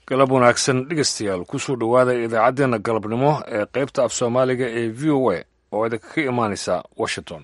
galab wanaagsan dhegeystayaal kusoo dhowaada idaacaddeenna galabnimo ee qaybta af soomaaliga ee v o a oo idinka ka imaanaysa washington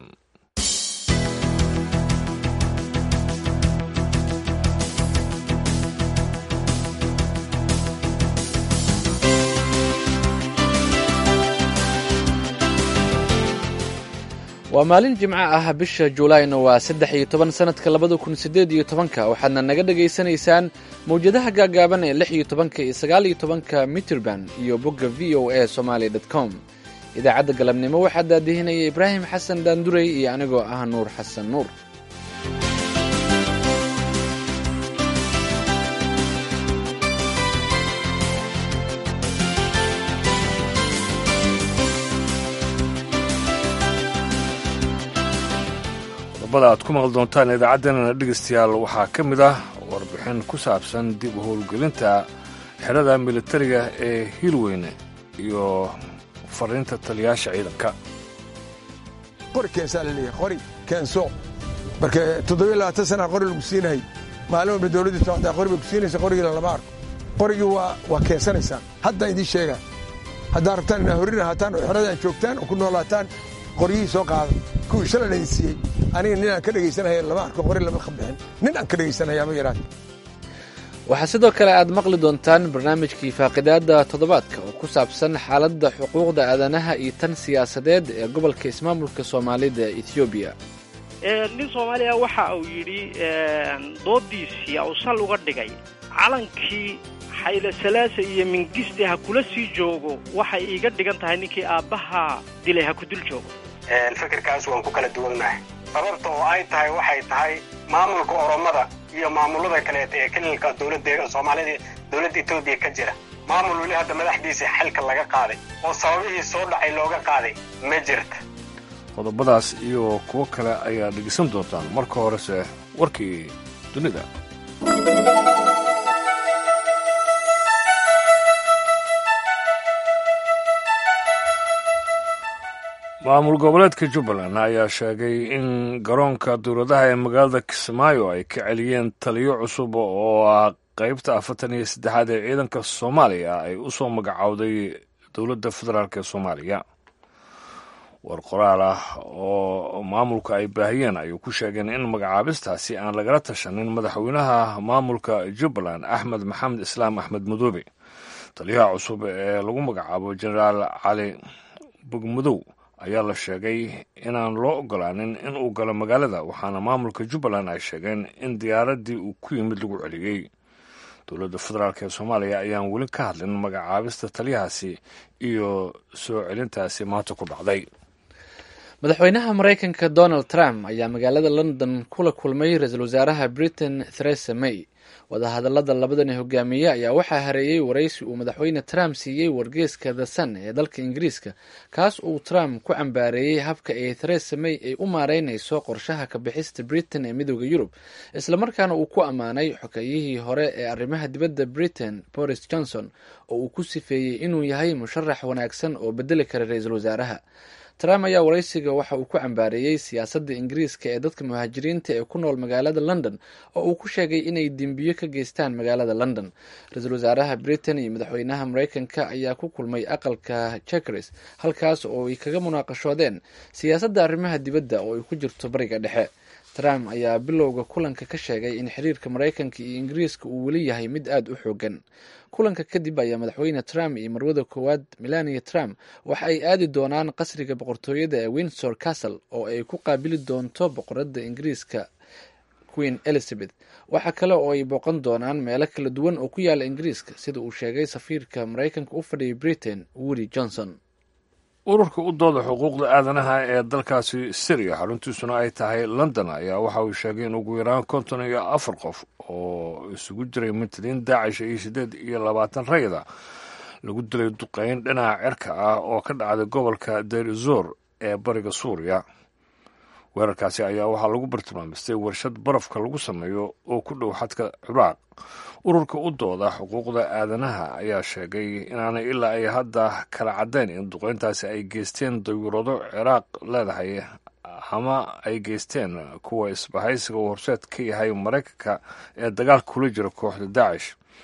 waa maalin jimco ah bisha juulaayna waa saddex iyo toban sanadka labada kun sideed iyo tobanka waxaadna naga dhagaysanaysaan mawjadaha gaagaaban ee lix iyo tobanka iyo sagaal iyo tobanka mitrband iyo bogga v o a somaali dt com idaacadda galabnimo waxaa daadihinaya ibraahim xasan daandurey iyo anigoo ah nuur xasan nuur qodobada aad ku maqli doontaan idaacaddeenana dhegeystayaal waxaa ka mid ah warbixin ku saabsan dib u howlgelinta xerada militariga ee hiilweyne iyo fariinta taliyaasha ciidanka qori keensaa la leeyahay qori keenso marka toddobiyo labaatan sana qori lagu siinahay maalin walba dowladdii socdaa qori bay ku siinaysa qorigiina lama arko qorigii waa waa keensanaysaan haddaan idiin sheegaa haddaad rabtaan inaa horrin ahaataan oo xeradaan joogtaan oo ku noolaataan qoryihii soo qaada kuwii shalay laydin siiyey aniga nin aan ka dhegaysanaya lama arko qori lama qabixin nin aan ka dhegaysanaya ma yaraat waxaa sidoo kale aad maqli doontaan barnaamijkii faaqidaadda toddobaadka oo ku saabsan xaaladda xuquuqda aadanaha iyo tan siyaasadeed ee gobolka ismaamulka soomaalida ethoobiya nin soomaaliya waxa uu yidhi doodiisii uu sal uga dhigay calankii xayle salaasa iyo mingiste ha kula sii joogo waxay iiga dhigan tahay ninkii aabbaha dilay ha ku dul joogo fikirkaas waan ku kala duwannahay sababta oo ay tahay waxay tahay maamulka oromada iyo maamulada kaleeta ee kelilka dowladda soomaalida dowladda etoobiya ka jira maamul weli hadda madaxdiisa xilka laga qaaday oo sababihii soo dhacay looga qaaday ma jirta qodobadaas iyo kuwo kale ayaa dhegeysan doontaan marka horese warkii dunida maamul goboleedka jubbaland ayaa sheegay in garoonka dowladaha ee magaalada kismaayo ay ka celiyeen taliyo cusub oo ah qaybta afartan iyo saddexaad ee ciidanka soomaaliya ay u soo magacowday dowladda federaalk ee soomaaliya war qoraal ah oo maamulka ay baahiyeen ayuu ku sheegeen in magacaabistaasi aan lagala tashanin madaxweynaha maamulka jubbaland axmed maxamed islaam axmed madoobe taliyaha cusub ee lagu magacaabo jenaraal cali bogmadow ayaa la sheegay inaan loo ogolaanin in uu galo magaalada waxaana maamulka jubbaland ay sheegeen in diyaaraddii uu ku yimid lagu celiyey dowladda federaalk ee soomaaliya ayaan weli ka hadlin magacaabista taliyahaasi iyo soo celintaasi maanta ku dhacday madaxweynaha maraykanka donald trump ayaa magaalada london kula kulmay ra-iisul wasaaraha britain theresa may wadahadalada labadani hogaamiye ayaa waxaa hareeyey waraysi uu madaxweyne trump siiyey wargeeska the sun ee dalka ingiriiska kaas uu trump ku cambaareeyey habka ay theresa may ay u maareynayso qorshaha kabixista britain ee midooda yurub islamarkaana uu ku ammaanay xogayihii hore ee arrimaha dibadda britain boris johnson oo uu ku sifeeyey inuu yahay musharax wanaagsan oo bedeli kara ra-iisul wasaaraha trump ayaa waraysiga waxa uu ku cambaareeyey siyaasadda ingiriiska ee dadka muhaajiriinta ee ku nool magaalada london oo uu ku sheegay inay dembiyo ka geystaan magaalada london ra-iisul wasaaraha britain iyo madaxweynaha maraykanka ayaa ku kulmay aqalka jekres halkaas oo ay kaga munaaqashoodeen siyaasadda arrimaha dibadda oo ay ku jirto bariga dhexe trump ayaa bilowga kulanka ka sheegay in xiriirka maraykanka iyo ingiriiska uu weli yahay mid aada u xoogan kulanka kadib ayaa madaxweyne trump iyo marwada koowaad melania trump waxa ay aadi doonaan qasriga boqortooyada ee windsor castle oo ay ku qaabili doonto boqoradda ingiriiska queen elizabeth waxaa kale oo ay booqan doonaan meelo kala duwan oo ku yaala ingiriiska sida uu sheegay safiirka maraykanka u fadhiyay britain woody johnson ururka u dooda xuquuqda aadanaha ee dalkaasi syriya xaruntiisuna ay tahay london ayaa waxa uu sheegay in ugu yaraan konton iyo afar qof oo isugu jiray mintadiin daacish iyo siddeed iyo labaatan rayda lagu dilay duqeyn dhinaca cirka ah oo ka dhacday gobolka derizor ee bariga suuriya weerarkaasi ayaa waxaa lagu bartilmaamistay warshad barafka lagu sameeyo oo ku dhow xadka ciraaq ururka u dooda xuquuqda aadanaha ayaa sheegay inaanay ilaa ay hadda kala caddayn in duqeyntaasi ay geysteen dawirado ciraaq leedahay ama ay geysteen kuwa isbahaysiga uu horseed ka yahay maraykanka ee dagaalka kula jira kooxda daacish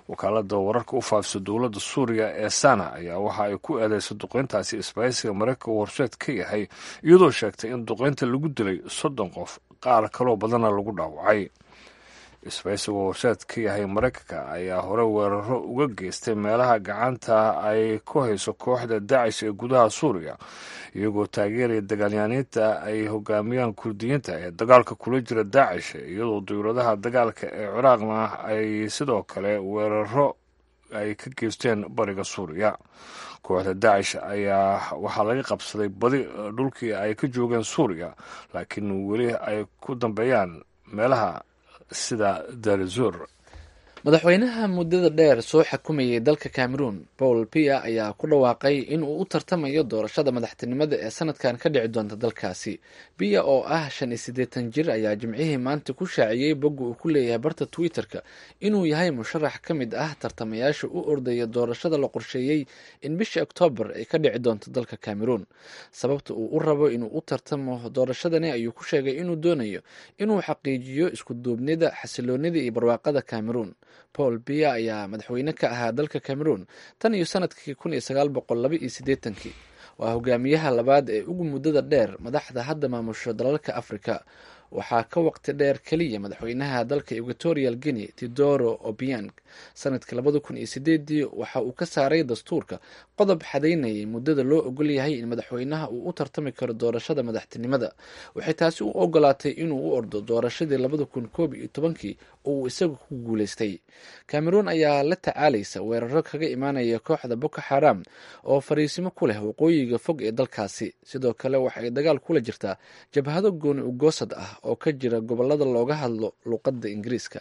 wakaalada wararka u faafisa dowladda suuriya ee sana ayaa waxa ay ku eedeysay duqeyntaasi isbaahaysiga maraykanka uu horseed ka yahay iyadoo sheegtay in duqeynta lagu dilay soddon qof qaar kaloo badanna lagu dhaawacay isbaahaysiga horseed ka yahay maraykanka ayaa hore weeraro uga geystay meelaha gacanta ay ku hayso kooxda daacish ee gudaha suuriya iyagoo taageeraya dagaalyaaniinta ay hogaamiyaan kurdiyiinta ee dagaalka kula jira daacish iyadoo dowladaha dagaalka ee ciraaqna ay sidoo kale weeraro ay ka geysteen bariga suuriya kooxda daacish ayaa waxaa laga qabsaday badi dhulkii ay ka joogeen suuriya laakiin weli ay ku dambeeyaan meelaha sida darizur madaxweynaha muddada dheer soo xakumayay dalka cameroon paul pia ayaa ku dhawaaqay inuu u tartamayo doorashada madaxtinimada ee sanadkan ka dhici doonta dalkaasi pia oo ah shan iyo siddeetan jir ayaa jimcihii maanta ku shaaciyey bogga uu ku leeyahay barta twitter-ka inuu yahay musharax ka mid ah tartamayaasha u ordaya doorashada la qorsheeyey in bishii oktoobar ay ka dhici doonto dalka cameroon sababta uu u rabo inuu u tartamo doorashadani ayuu ku sheegay inuu doonayo inuu xaqiijiyo iskuduubnida xasiloonida iyo barwaaqada cameroon paul bia ayaa madaxweyne ka ahaa dalka cameroon tan iyo sanadkii kun iyo sagaal boqol laba iyo siddeetankii waa hogaamiyaha labaad ee ugu muddada dheer madaxda hadda maamusho dalalka africa waxaa ka waqti dheer keliya madaxweynaha dalka equatorial guinea tidoro obiang sanadkii labada kun iyo sideedii waxa uu ka saaray dastuurka qodob xadaynayay muddada loo ogol yahay in madaxweynaha uu u tartami karo doorashada madaxtinimada waxay taasi u ogolaatay inuu u ordo doorashadii labada kun koob iyo tobankii oo uu isaga ku guuleystay cameroon ayaa la tacaalaysa weeraro kaga imaanaya kooxda boko xaram oo fariisimo ku leh waqooyiga fog ee dalkaasi sidoo kale waxa ay dagaal kula jirtaa jabhado gooni ugoosad ah oo ka jira gobolada looga hadlo luuqadda ingiriiska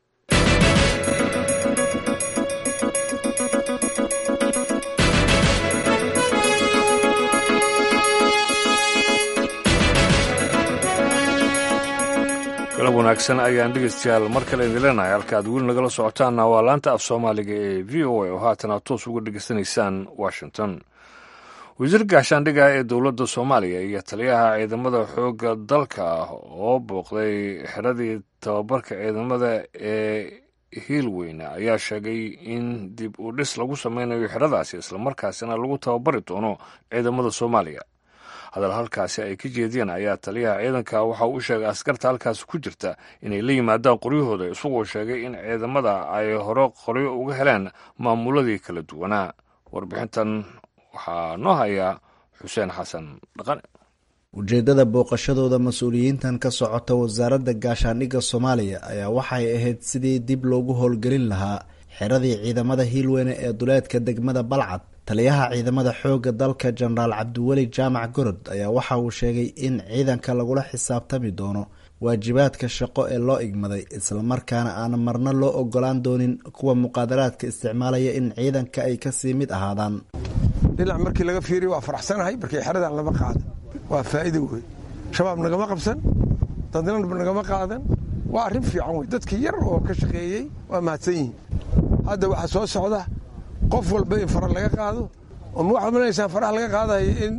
galab wanaagsan ayaan dhegeystayaal mar kale idin leenahay halka aad weli nagala socotaanna waa laanta af soomaaliga ee v o a oo haatan aad toos uga dhegeysanaysaan washington wasiir gaashaandhiga ee dowladda soomaaliya iyo taliyaha ciidamada xoogga dalka oo booqday xeradii tababarka ciidamada ee hiilweyne ayaa sheegay in dib u dhis lagu sameynayo xeradaasi islamarkaasina lagu tababari doono ciidamada soomaaliya hadal halkaasi ay ka jeediyeen ayaa taliyaha ciidanka waxa uu sheegay askarta halkaasi ku jirta inay la yimaadaan qoryahooda isagoo sheegay in ciidamada ay hore qoryo uga heleen maamuladii kala duwanaa warbixintan waxaa noo hayaa xuseen xasan dhaqane ujeeddada booqashadooda mas-uuliyiintan ka socota wasaaradda gaashaandhigga soomaaliya ayaa waxay ahayd sidii dib loogu howlgelin lahaa xeradii ciidamada hiilweyne ee duleedka degmada balcad taliyaha ciidamada xoogga dalka jenaraal cabdiweli jaamac gorod ayaa waxa uu sheegay in ciidanka lagula xisaabtami doono waajibaadka shaqo ee loo igmaday islamarkaana aan marna loo ogolaan doonin kuwa muqaadaraadka isticmaalaya in ciidanka ay kasii mid ahaadaan dhinac markii laga fiiriya waa faraxsanahay markii xeradan lama qaada waa faa'iido wey shabaab nagama qabsan dadna nagama qaadan waa arrin fiican wey dadkii yar oo ka shaqeeyey waa mahadsan yihiin hadda waxaa soo socda qof walba in fara laga qaado oo ma waxaad manaysaan faraha laga qaadayo in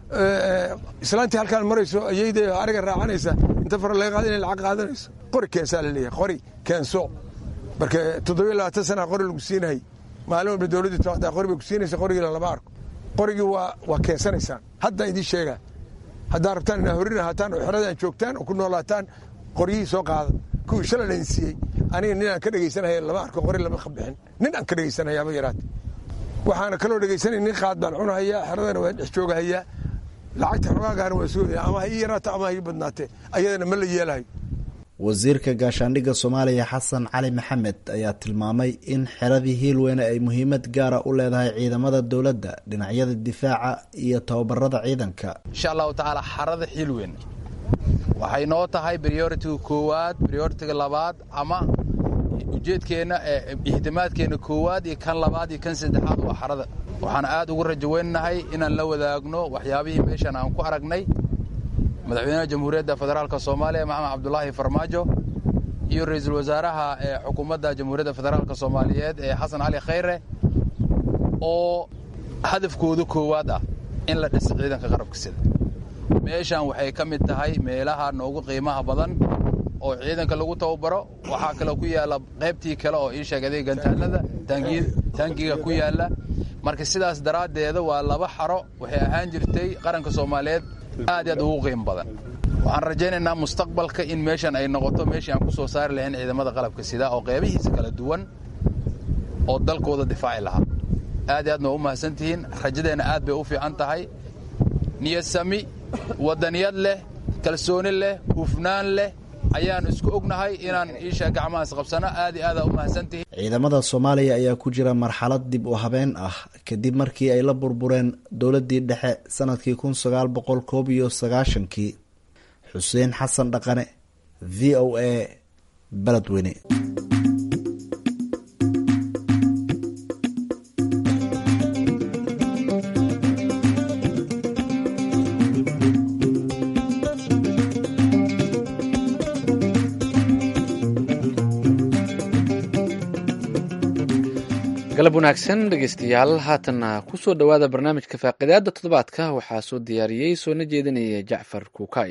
islaantii halkaan marayso ayayda ariga raacanaysa inta fara laga qaado inay lacag qaadanayso qori keensaa la leeyahay qori keenso marka toddobiyo labaatan sana qori lagu siinahay maalin walba dowladdii tobantaa qori bay ku siinaysa qorigiina lama arko qorigii waa waa keensanaysaan haddaa idiin sheegaa haddaa rabtaan inaa horin ahaataan oo xeradan joogtaan oo ku noolaataan qoryihii soo qaada kuwii shalay laydin siiyey aniga nin aan ka dhegaysanaya lama arko qori lama qabixin nin aan ka dhegaysanayaba yaraate waxaana kaloo dhegaysanay nin qaad baan cunahayaa xeradana waa dhex joogahayaa lacagta xogaagaana waa sugaya ama ha ii yaraato ama ha ii badnaatee ayadana ma la yeelahayo wasiirka gaashaandhigga soomaaliya xasan cali maxamed ayaa tilmaamay in xeradii hiilweyne ay muhiimad gaara u leedahay ciidamada dowladda dhinacyada difaaca iyo tababarada ciidanka insha allahu tacaala xarada hiilweyn waxay noo tahay brioritiga koowaad brioritiga labaad ama ujeedkeenna ihtimaadkeenna koowaad iyo kan labaad iyo kan saddexaad waa xarada waxaan aad ugu rajaweynahay inaan la wadaagno waxyaabihii meeshan aan ku aragnay madaxweynaha jamhuuriyadda federaalka soomaaliya maxamed cabdulaahi farmaajo iyo ra-iisul wasaaraha ee xukuumadda jamhuuriyadda federaalka soomaaliyeed ee xasan cali khayre oo hadafkooda koowaad ah in la dhiso ciidanka qarabka sida meeshan waxay ka mid tahay meelaha noogu qiimaha badan oo ciidanka lagu tababaro waxaa kaloo ku yaalla qaybtii kale oo ii sheegaday gantaalada taangiga ku yaalla marka sidaas daraaddeeda waa laba xaro waxay ahaan jirtay qaranka soomaaliyeed aad aad ugu qiim badan waxaan rajaynaynaa mustaqbalka in meeshan ay noqoto meeshii aan ku soo saari lahayn ciidamada qalabka sida oo qeybihiisa kala duwan oo dalkooda difaaci lahaa aad i aadna waa u mahadsantihiin rajadeenna aad bay u fiican tahay niyad sami waddaniyad leh kalsooni leh hufnaan leh ayaan isku ognahay inaan iisha gacmahaas qabsano aad i aada u mahadsantihiin ciidamada soomaaliya ayaa ku jira marxalad dib u habeen ah kadib markii ay la burbureen dowladdii dhexe sanadkii kun sagaal boqol koob iyo sagaashankii xuseen xasan dhaqane v o a beledweyne galab wanaagsan dhegeystayaal haatanna kusoo dhowaada barnaamijka faaqidaada toddobaadka waxaa soo diyaariyey soona jeedinaya jacfar kuukay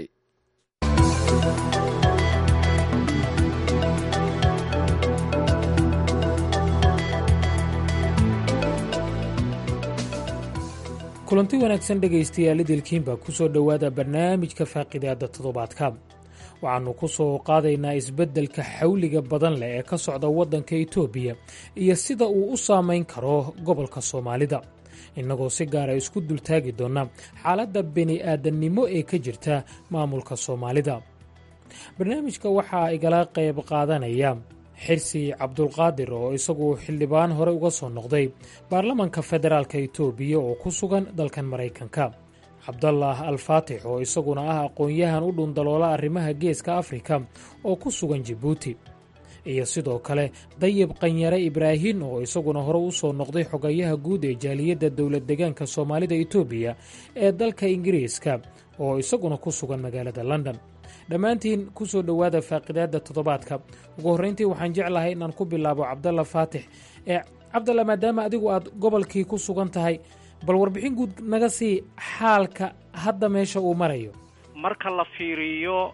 kulanti wanaagsan dhegaystayaal idilkiinba kusoo dhowaada barnaamijka faaqidaada toddobaadka waxaannu ku soo qaadaynaa isbeddelka xawliga badan leh ee ka socda waddanka itoobiya iyo sida uu u saamayn karo gobolka soomaalida innagoo si gaara isku dultaagi doona xaaladda bini-aadannimo ee ka jirta maamulka soomaalida barnaamijka waxaa igala qayb qaadanaya xirsi cabdulqaadir oo isagu xildhibaan hore uga soo noqday baarlamanka federaalka itoobiya oo ku sugan dalkan maraykanka cabdallah alfaatix oo isaguna ah aqoon-yahan u dhundaloola arrimaha geeska afrika oo ku sugan jibuuti iyo sidoo kale dayib qanyare ibraahin oo isaguna hore u soo noqday xogayaha guud ee jaaliyadda dowlad degaanka soomaalida itoobiya ee dalka ingiriiska oo isaguna ku sugan magaalada london dhammaantiin ku soo dhowaada faaqidaadda toddobaadka ugu horreyntii waxaan jeclahay inaan ku bilaabo cabdalla faatix ee cabdalla maadaama adigu aad gobolkii ku sugan tahay bal warbixin guud naga sii xaalka hadda meesha uu marayo marka la fiiriyo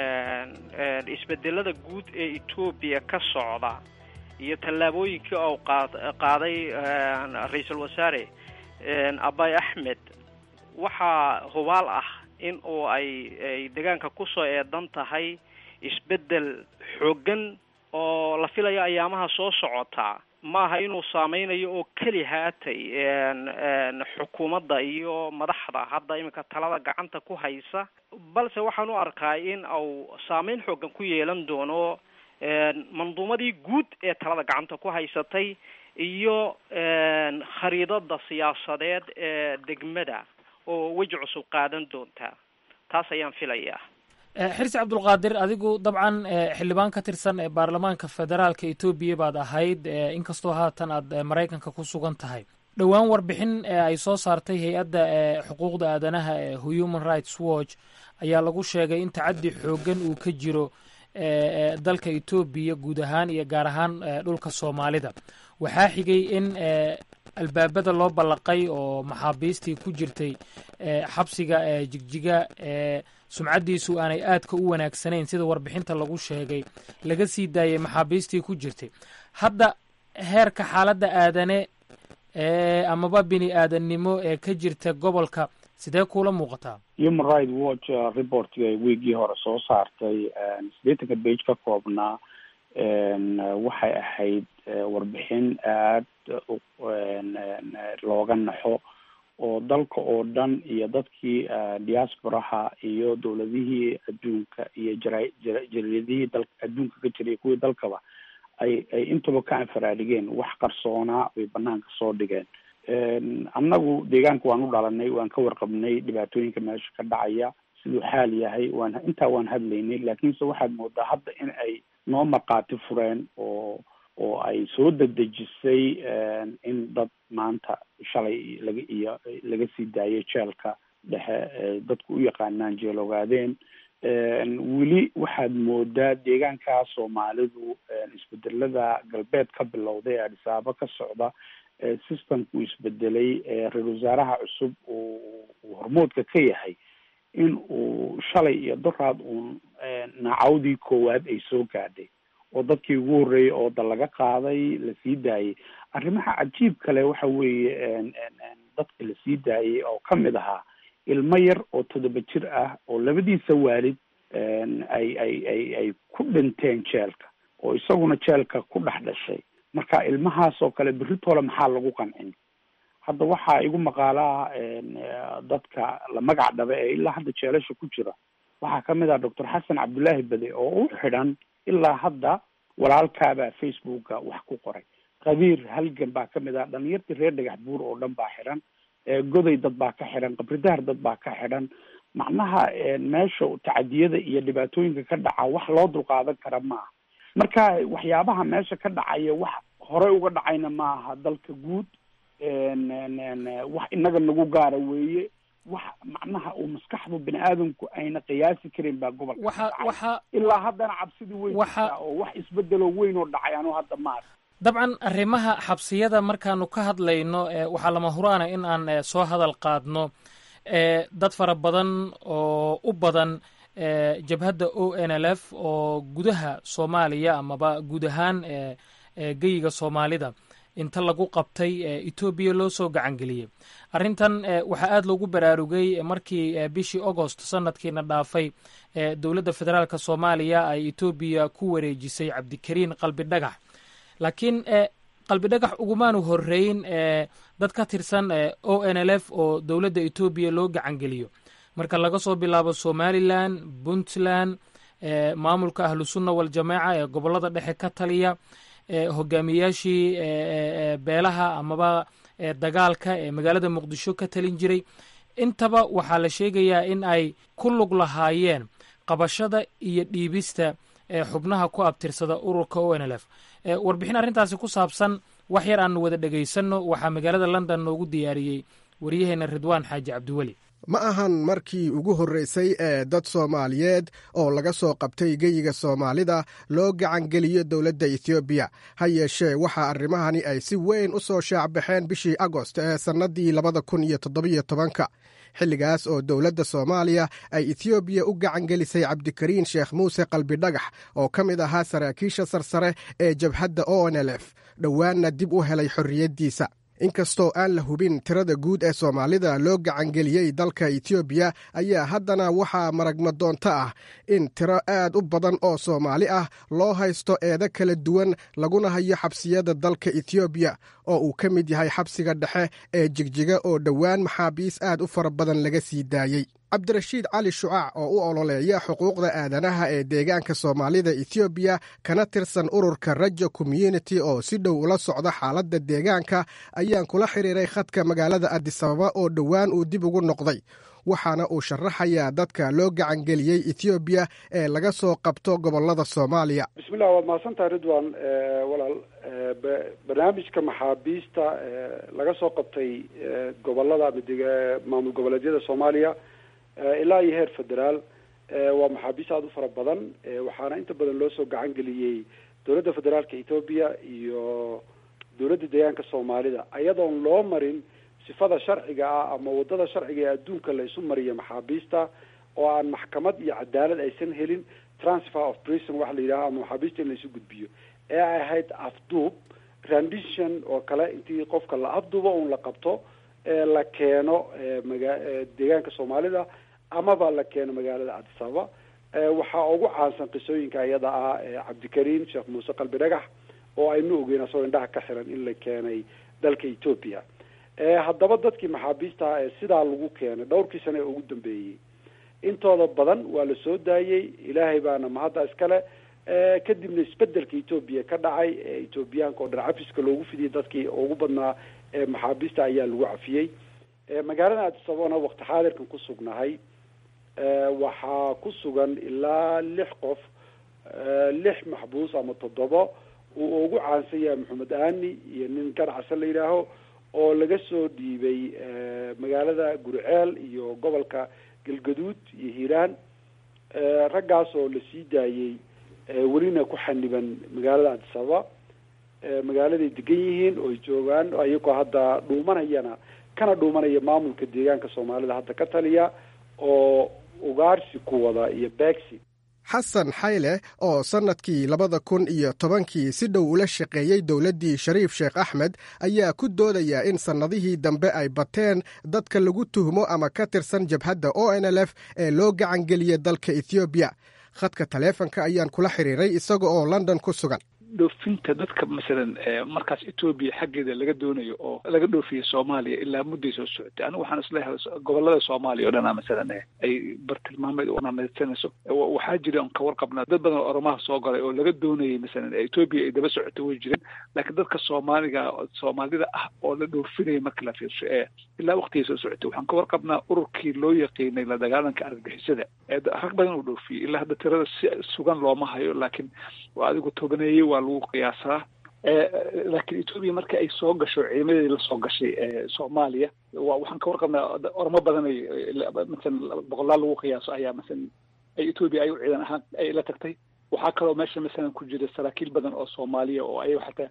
isbedelada guud ee etoobiya ka socda iyo tallaabooyinkii uu qaaday ra-iisul wasaare abay axmed waxaa hubaal ah in uu ay ay deegaanka kusoo eedan tahay isbeddel xooggan oo la filayo ayaamaha soo socota maaha inuu saameynayo oo keli haatay xukuumadda iyo madaxda hadda iminka talada gacanta ku haysa balse waxaan u arkaa in uu saameyn xoogan ku yeelan doono manduumadii guud ee talada gacanta ku haysatay iyo khariidada siyaasadeed ee degmada oo weji cusub qaadan doonta taas ayaan filayaa xirsi cabdulqaadir adigu dabcan xildhibaan ka tirsan ee baarlamaanka federaalka etoobiya baad ahayd inkastoo haatan aad maraykanka ku sugan tahay dhowaan warbixin ay soo saartay hay-adda xuquuqda aadanaha ee human rights watch ayaa lagu sheegay in tacaddi xooggan uu ka jiro dalka etoobiya guud ahaan iyo gaar ahaan dhulka soomaalida waxaa xigay in albaabada loo ballaqay oo maxaabiistii ku jirtay xabsiga jigjiga sumcaddiisu aanay aadka u wanaagsanayn sida warbixinta lagu sheegay laga sii daayay maxaabiistii ku jirtay hadda heerka xaaladda aadane amaba bini aadannimo ee ka jirta gobolka sidee kuula muuqataa human right watch reportga weegii hore soo saartay siddeetanka bage ka koobnaa waxay ahayd warbixin aada looga naxo oo dalka oo dhan iyo dadkii diasporaha iyo dowladihii adduunka iyo jara jariidihii dal adduunka ka jiray kuwii dalkaba ay ay intaba ka anfaraadigeen wax qarsoonaa bay banaanka soo dhigeen annagu deegaanka waan u dhalanay waan ka warqabnay dhibaatooyinka meesha ka dhacaya siduu xaal yahay waan intaa waan hadlaynay laakiinse waxaad moodaa hadda in ay noo markaati fureen oo oo ay soo dedejisay in dad maanta shalay laga iyo laga sii daayay jeelka dhexe dadku u yaqaanaan jeel ogaadeen weli waxaad moodaa deegaankaa soomaalidu isbedelada galbeed ka bilowday ee adhisaabo ka socda systemku isbedelay ra-isul wasaaraha cusub uu hormoodka ka yahay in uu shalay iyo doraad uun nacawdii koowaad ay soo gaadhay oo dadkii ugu horreeyey oo da laga qaaday la sii daayey arrimaha cajiib kale waxa weeye dadka la sii daayey oo ka mid ahaa ilmo yar oo toddoba jir ah oo labadiisa waalid ay ay ay ay ku dhinteen jeelka oo isaguna jeelka ku dhex dhashay marka ilmahaas oo kale berritoola maxaa lagu qancin hadda waxaa igu maqaalaa dadka la magac dhaba ee ilaa hadda jeelasha ku jira waxaa kamid ah doctor xasan cabdullaahi bade oo u xidhan ilaa hadda walaalkaabaa facebooka wax ku qoray qabiir halgan baa kamid ah dhalinyartii reer dhagax buur oo dhan baa xidhan goday dad baa ka xidhan qabridaar dad baa ka xidhan macnaha meesha tacadiyada iyo dhibaatooyinka ka dhaca wax loo dulqaadan kara maaha marka waxyaabaha meesha ka dhacaya wax horey uga dhacayna maaha dalka guud wax inaga nagu gaara weeye wax macnaha uu maskaxdu bini aadamku ayna qiyaasi karin baa gobolka waxa waxa ilaa haddana cabsidii weyn jirtaa oo wax isbedelo weyn oo dhacay anu hadda maar dabcan arrimaha xabsiyada markaanu ka hadlayno waxaa lama huraana in aan soo hadal qaadno dad fara badan oo u badan jabhadda o n l f oo gudaha soomaaliya amaba guud ahaan geyiga soomaalida inta lagu qabtay etoobiya loo soo gacangeliyey arrintan waxaa aada loogu baraarugay markii bishii agost sanadkiina dhaafay dowladda federaalk soomaaliya ay etoobiya ku wareejisay cabdikariin qalbi dhagax laakiin qalbi dhagax ugumaanu horeyn dad ka tirsan o n l f oo dowladda etoobiya loo gacangeliyo marka laga soo bilaabo somalilan puntland maamulka ahlusunna waljamaaca ee gobolada dhexe ka taliya hogaamiyaashii beelaha amaba dagaalka ee magaalada muqdisho ka talin jiray intaba waxaa la sheegayaa in ay ku lug lahaayeen qabashada iyo dhiibista xubnaha ku abtirsada ururka o n l f warbixin arrintaasi ku saabsan wax yar aanu wada dhegaysanno waxaa magaalada london noogu diyaariyey waryaheena ridwaan xaaji cabdiweli ma ahan markii ugu horreysay ee dad soomaaliyeed oo laga soo qabtay geyiga soomaalida loo gacangeliyo dowladda etoobiya ha yeeshee waxaa arrimahani ay si weyn u soo shaacbaxeen bishii agost ee sannaddii labada kun iyo toddobiyo tobanka xilligaas oo dowladda soomaaliya ay etoobiya u gacangelisay cabdikariin sheekh muuse qalbidhagax oo ka mid ahaa saraakiisha sarsare ee jabhadda o n l f dhowaanna dib u helay xorriyaddiisa inkastoo aan la hubin tirada guud ee soomaalida loo gacangeliyey dalka etoobiya ayaa haddana waxaa maragmadoonto ah in tiro aad u badan oo soomaali ah loo haysto eedo kala duwan laguna hayo xabsiyada dalka etoobiya oo uu ka mid yahay xabsiga dhexe ee jigjiga oo dhowaan maxaabiis aad u fara badan laga sii daayey cabdirashiid cali shucaac oo u ololeeya xuquuqda aadanaha ee deegaanka soomaalida etoobiya kana tirsan ururka rajo community oo si dhow ula socda xaaladda deegaanka ayaan kula xiriiray khadka magaalada adisababa oo dhowaan uu dib ugu noqday waxaana uu sharaxayaa dadka loo gacangeliyey etoobiya ee laga soo qabto gobolada soomaaliya bismillah waad mahadsantahay ridwan walaal barnaamijka maxaabiista laga soo qabtay gobolada maamul goboleedyada soomaaliya ilaa iyo heer federaal waa maxaabiist aada u fara badan waxaana inta badan loo soo gacan geliyey dowladda federaalka etoobiya iyo dowladda deegaanka soomaalida ayadoon loo marin sifada sharciga ah ama wadada sharciga ee adduunka la isu mariyo maxaabiista oo aan maxkamad iyo cadaalad aysan helin transfer of prison waxa la yidhaha ama maxaabiista in la isu gudbiyo ee ay ahayd afduub rendition oo kale intii qofka la afduubo un la qabto la keeno maga deegaanka soomaalida amaba la keeno magaalada cadisababa waxaa ugu caansan qisooyinka iyada ah cabdikariin sheekh muuse qalbi dhagax oo aynu ogeyn asagoo indhaha ka xiran in la keenay dalka etoobiya haddaba dadkii maxaabiista ee sidaa lagu keenay dhowrkii sane ee ugu dambeeyey intooda badan waa la soo daayey ilaahay baana mahadda iskale kadibna isbedelka etoobiya ka dhacay ee etoobiyaanka oo dhan cafiska loogu fidiyey dadkii ugu badnaa ee maxaabiista ayaa lagu cafiyey magaalada adisababana wakti xaadirkan ku sugnahay waxaa ku sugan ilaa lix qof lix maxbuus ama toddobo uu ugu caansan yahay maxamed aani iyo nin ganacsan la yidhaaho oo laga soo dhiibay magaalada gurceel iyo gobolka galgaduud iyo hiiraan raggaas oo la sii daayey welina ku xaniban magaalada adisababa magaaladay degan yihiin oo ay joogaan ayagoo hadda dhuumanayana kana dhuumanaya maamulka deegaanka soomaalida hadda ka taliya oo ugaarsi ku wada iyo beegsi xasan xayle oo sannadkii labada kun iyo tobankii si dhow ula shaqeeyey dowladdii shariif sheekh axmed ayaa ku doodaya in sannadihii dambe ay bateen dadka lagu tuhmo ama ka tirsan jabhadda o n l f ee loo gacangeliyey dalka ethoobiya khadka taleefanka ayaan kula xiriiray isaga oo london ku sugan dhoofinta dadka masalan markaas etoobiya xaggeeda laga doonayo oo laga dhoofiya soomaaliya ilaa mudday soo socotay anigu waxaan isleeyahay gobolada soomaaliya o dhana masalan ay bartilmaameed unamadsanayso waxaa jira on ka warqabnaa dad badan oo oromaha soo galay oo laga doonayay masalan etoobiya ay daba socotay way jireen laakiin dadka soomaaliga soomaalida ah oo la dhoofinaya marka la fiirsho ee ilaa waqtigay soo socotay waxaan ka warqabnaa ururkii loo yaqiinay la dagaalanka argagixisada ee rag badan uu dhoofiyey ilaa hadda tirada si sugan looma hayo laakiin waa adigu tobaneeyey waa lagu qiyaasaa laakiin etoobiya marka ay soo gasho ciidamadii lasoo gashay soomaaliya wa waxaan ka warqabnaa ormo badan ay masalan boqolaal lagu qiyaaso ayaa masalan ay etoobiya ay u ciidan ahaan ay la tagtay waxaa kaloo meesha masalan ku jira saraakiil badan oo soomaaliya oo ayago xataa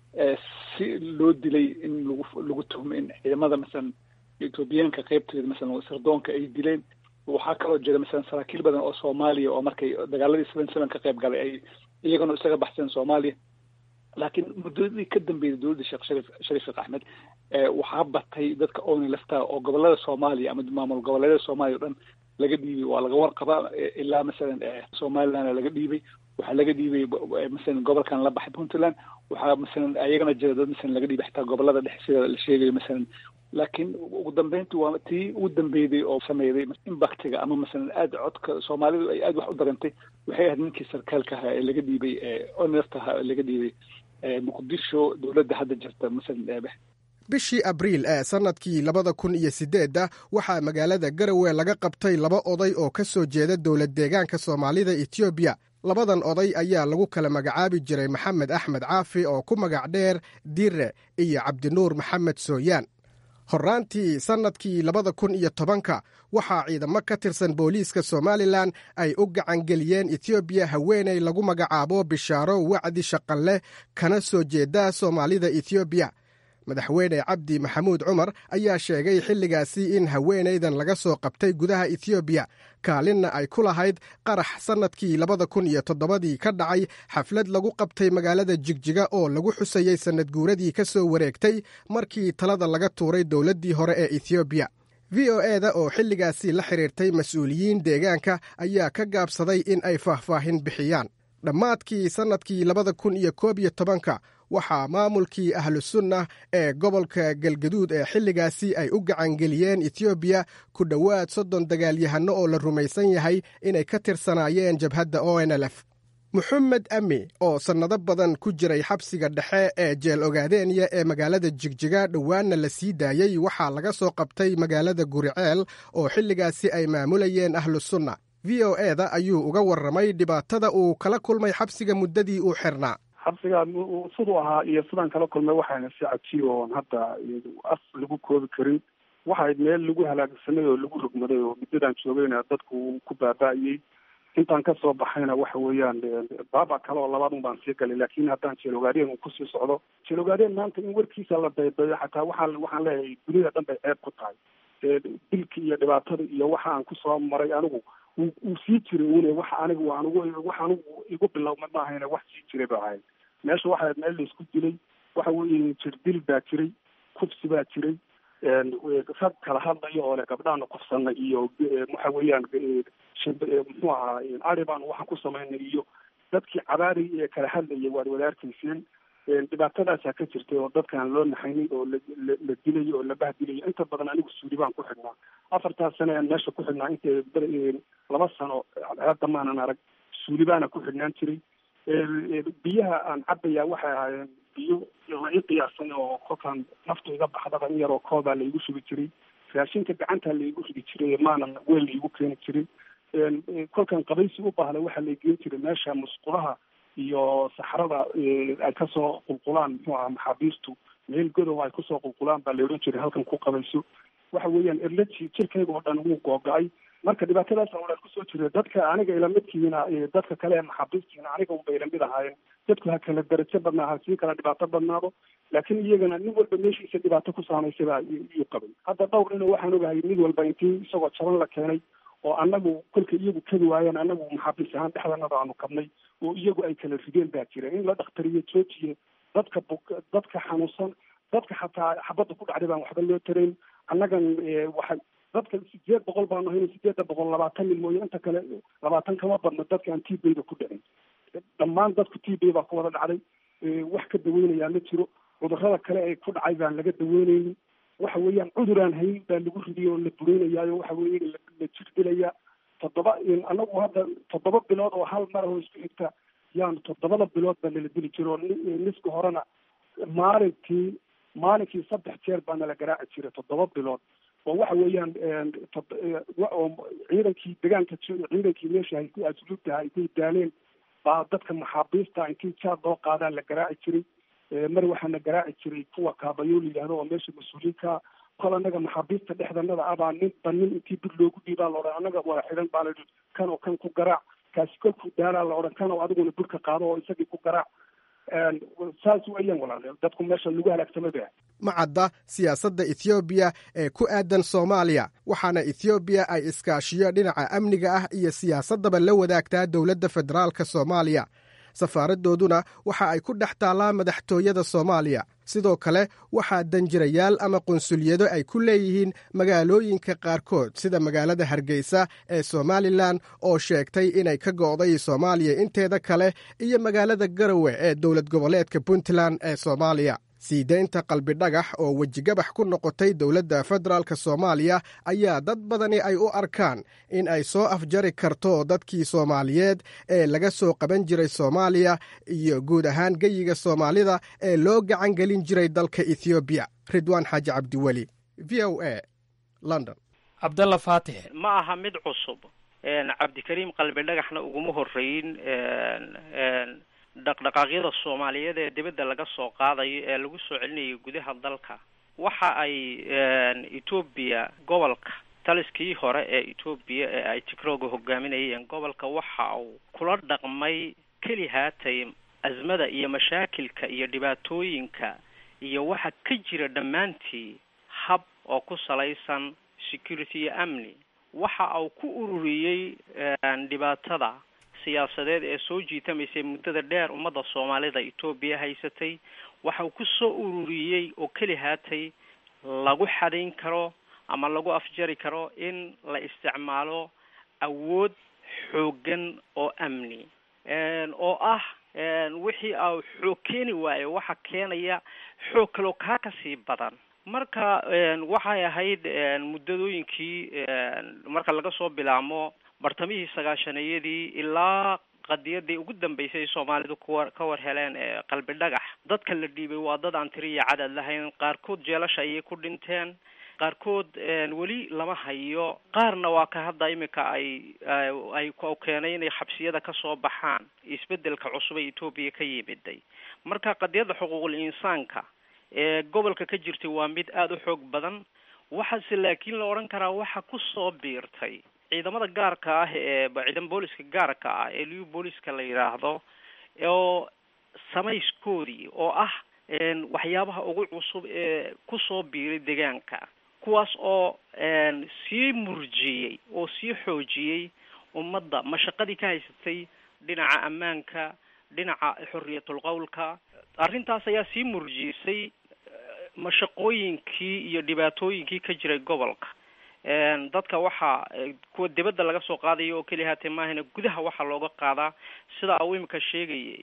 si loo dilay in lagu lagu tuhmo in ciidamada masalan etoobiyaanka qeybteeda masalan sirdoonka ay dileen waxaa kaloo jira masalan saraakiil badan oo soomaaliya oo markay dagaaladii seven seven ka qayb galay ay iyagana isaga baxseen soomaaliya laakiin muddadii ka dambeysay dowladda sheekh sharif sharif sheekh axmed waxaa batay dadka oni laftaa oo gobolada soomaaliya ama maamul goboleedyada soomaaliya o dhan laga dhiibay waa laga warqabaa ilaa masalan somaliland laga dhiibay waxaa laga dhiibay masalan gobolkan la baxay puntland waxaa masalan ayagana jira dad masalan laga dhiibay xitaa gobolada dhexe sida la sheegayo masalan laakiin ugu dambeyntii waa tii ugu dambeyday oo sameeyday imbactiga ama masalan aada codka soomaalidu ay aada wax u darantay waxay ahayd ninkii sarkaalka ahaa ee laga dhiibay oneft ahaa ee laga dhiibay muqdisho dowladda hadda jirta masalan bishii abriil ee sannadkii labada kun iyo siddeedda waxaa magaalada garowe laga qabtay laba oday oo ka soo jeeda dowlad deegaanka soomaalida etoobiya labadan oday ayaa lagu kala magacaabi jiray maxamed axmed caafi oo ku magac dheer dire iyo cabdinuur maxamed sooyaan horraantii sannadkii labada kun iyo tobanka waxaa ciidamo ka tirsan booliiska somalilan ay u gacangeliyeen etoobiya haweenay lagu magacaabo bishaaro wacdi shaqanleh kana soo jeeda soomaalida etoobiya madaxweyne cabdi maxamuud cumar ayaa sheegay xilligaasi in haweenaydan laga soo qabtay gudaha etoobiya kaalinna ay ku lahayd qarax sannadkii labada kun iyo toddobadii ka dhacay xaflad lagu qabtay magaalada jigjiga oo lagu xusayey sannad guuradii ka soo wareegtay markii talada laga tuuray dowladdii hore ee etoobiya v o e da oo xilligaasi la xidhiirtay mas-uuliyiin deegaanka ayaa ka gaabsaday in ay faahfaahin bixiyaan dhammaadkii sannadkii labada kun iyo koob iyo tobanka waxaa maamulkii ahlusunna ee gobolka galgaduud ee xilligaasi ay u gacangeliyeen etoobiya ku dhowaad soddon dagaalyahanno oo la rumaysan yahay inay ka tirsanaayeen jabhadda o n l f moxamed ami oo sannado badan ku jiray xabsiga dhexe ee jeel ogaadeenya ee magaalada jigjiga dhowaanna la sii daayey waxaa laga soo qabtay magaalada guriceel oo xilligaasi ay maamulayeen ahlusunna v o e da ayuu uga warramay dhibaatada uu kala kulmay xabsiga muddadii uu xirnaa xabsigaan siduu ahaa iyo sidaan kala kulmay waxayna si cajiib oon hadda af lagu koobi karin waxayd meel lagu halaagsanay oo lagu rogmaday oo muddadaan joogayna dadku ku baaba'ayey intaan kasoo baxayna waxa weeyaan baaba kale oo labaad un baan sii galay laakiin haddaan jeelogaadeen uu kusii socdo jeelogaadeen maanta in warkiisa la daydayo xataa waxaan waxaan leeyahay dunida dhan bay ceeb ku tahay dilki iyo dhibaatada iyo waxa aan kusoo maray anigu uu sii jiray une wax anigu anigu wax anigu igu bilowma maahayna wax sii jiray ba ahayd meesha waxaa meel laisku dilay waxa weeye jirdil baa jiray kufsi baa jiray rag kala hadlayo oo le gabdhaana kufsana iyo waxa weeyaan muxuu ahaa ari baanu waxaan ku samaynay iyo dadkii cabaari ee kala hadlayay waad wadaarkayseen dhibaatadaasaa ka jirtay oo dadkaan loo naxaynin oo la dilayo oo la bahdilayo inta badan anigu suuli baan ku xidhnaa afartaas sane aan meesha ku xidhnaa inta laba sano hadda maanan arag suuli baana ku xidhnaan jiray biyaha aan cabaya waxay ahaayeen biyo la ii qiyaasay oo kolkaan naftu iga baxdaba in yaroo koobaa laigu shubi jiray raashinka gacantaa laigu ridi jiray maanan weel laigu keeni jiray kolkaan qabaysi u baahda waxaa la geen jiray meesha musqulaha iyo saxrada ay kasoo qulqulaan muxuu aha maxaabiistu meel godow ay kusoo qulqulaan baa la odhan jiray halkan ku qabayso waxa weeyaan erlaji jirkayga oo dhan wuu googo-ay marka dhibaatadaasa walaad kusoo jira dadka aniga ilamidkiina dadka kale ee maxaabiistiina aniga unbay ilamid ahaayeen dadku ha kala darajo badnaa ha sii kala dhibaato badnaado laakiin iyagana nin walba meeshiisa dhibaato ku saamaysay baa iyuu qabay hadda dhowr nino waxaan ogahay mid walba intii isagoo jaban la keenay oo annagu kolka iyagu kadi waayeen annagu maxaabiis ahaan dhexdanada aanu kabnay oo iyagu ay kala rideen baa jira in la dhakhtariyo joojiyo dadka buk dadka xanuunsan dadka xataa xabadda ku dhacday baan waxba loo tarayn annagan waxa dadka sideed boqol baanu hayna sideedda boqol labaatan nin mooye inta kale labaatan kama badno dadka aan t bayda ku dhicin dhammaan dadku t bay baa ku wada dhacday wax ka daweynayaa ma jiro cudurrada kale ee ku dhacay baan laga daweynaynin waxa weeyaan cudur aan hayn baa lagu ridiyay oo la burinayaayo waxa weeye la jir dilayaa toddoba annagu hadda toddoba bilood oo hal mar oo isku xigta yaanu toddobada bilood baa nala dili jiro niska horena maalintii maalinkii saddex jeer baa nala garaaci jiray toddoba bilood oo waxa weeyaan oo ciidankii degaanka ciidankii meesha hay ku asluubtaha ay ku daaleen baa dadka maxaabiista intii jaad loo qaadaa la garaaci jiray mar waxaana garaaci jiray kuwa kaabayo la yidhahdo oo meesha mas-uuliyiinka kol annaga maxaabiista dhexdanada abaa ninba nin intii bir loogu dhiibaa la odhan annaga wada xidhan baa la kan oo kan ku garaac kaasi kolkuu daalaa la odhan kan oo adiguna burka qaado oo isagii ku garaac saas weeyaan walaal dadku meesha lagu halaagsamay bay ma cadda siyaasadda ethoobiya ee ku aadan soomaaliya waxaana ethoobiya ay iskaashiyo dhinaca amniga ah iyo siyaasaddaba la wadaagtaa dowladda federaalka soomaaliya safaaraddooduna waxa ay ku dhex taallaa madaxtooyada soomaaliya sidoo kale waxaa danjirayaal ama qunsuliyado ay ku leeyihiin magaalooyinka qaarkood sida magaalada hargeysa ee somalilan oo sheegtay inay ka go'day soomaaliya inteeda kale iyo magaalada garowe ee dowlad goboleedka puntland ee soomaaliya sii daynta qalbidhagax oo wejigabax ku noqotay dowladda federaalk soomaaliya ayaa dad badani ay u arkaan in ay soo afjari karto dadkii soomaaliyeed ee laga soo qaban jiray soomaaliya iyo guud ahaan geyiga soomaalida ee loo gacan gelin jiray dalka ethoobiya ridwaan xaaji cabdiweli v o a london cabdalla faatix ma aha mid cusub cabdikariim qalbi dhagaxna uguma horeyn dhaqdhaqaaqyada soomaaliyeed ee dibadda laga soo qaadayo ee lagu soo celinayo gudaha dalka waxa ay etoobiya gobolka taliskii hore ee etoobiya ee ay tigrooga hogaaminayeen gobolka waxa uu kula dhaqmay keli haatay azmada iyo mashaakilka iyo dhibaatooyinka iyo waxa ka jira dhammaantii hab oo ku salaysan security iyo amni waxa uu ku ururiyey dhibaatada siyaasadeed ee soo jiitamaysay muddada dheer ummadda soomaalida etoobiya haysatay waxa uu ku soo ururiyey oo keli haatay lagu xadayn karo ama lagu afjari karo in la isticmaalo awood xooggan oo amni oo ah wixii a xoog keeni waayo waxa keenaya xoog kaloo kaa kasii badan marka waxay ahayd muddadooyinkii marka laga soo bilaamo bartamihii sagaashanayadii ilaa qadiyadii ugu dambeysay soomaalidu kuwa ka war heleen ee qalbi dhagax dadka la dhiibay waa dad aan tiri iyo cadad lahayn qaarkood jeelasha ayay ku dhinteen qaarkood weli lama hayo qaarna waa ka hadda iminka ay ay keenay inay xabsiyada kasoo baxaan isbedelka cusub ee etoobiya ka yimiday marka qadiyadda xuquuqul insaanka ee gobolka ka jirtay waa mid aada u xoog badan waxaase laakiin la odhan karaa waxa kusoo biirtay ciidamada gaarka ah ee ciidan booliska gaarka ah ee liu booliska la yidhaahdo oo samayskoodii oo ah waxyaabaha ugu cusub ee kusoo biiray deegaanka kuwaas oo sii murjiyey oo sii xoojiyey ummadda mashaqadii ka haysatay dhinaca ammaanka dhinaca xorriyatul qowlka arrintaas ayaa sii murjisay mashaqooyinkii iyo dhibaatooyinkii ka jiray gobolka dadka waxaa kuwa dibadda laga soo qaadayo oo keliya haatee maahana gudaha waxaa looga qaadaa sida uu imika sheegayay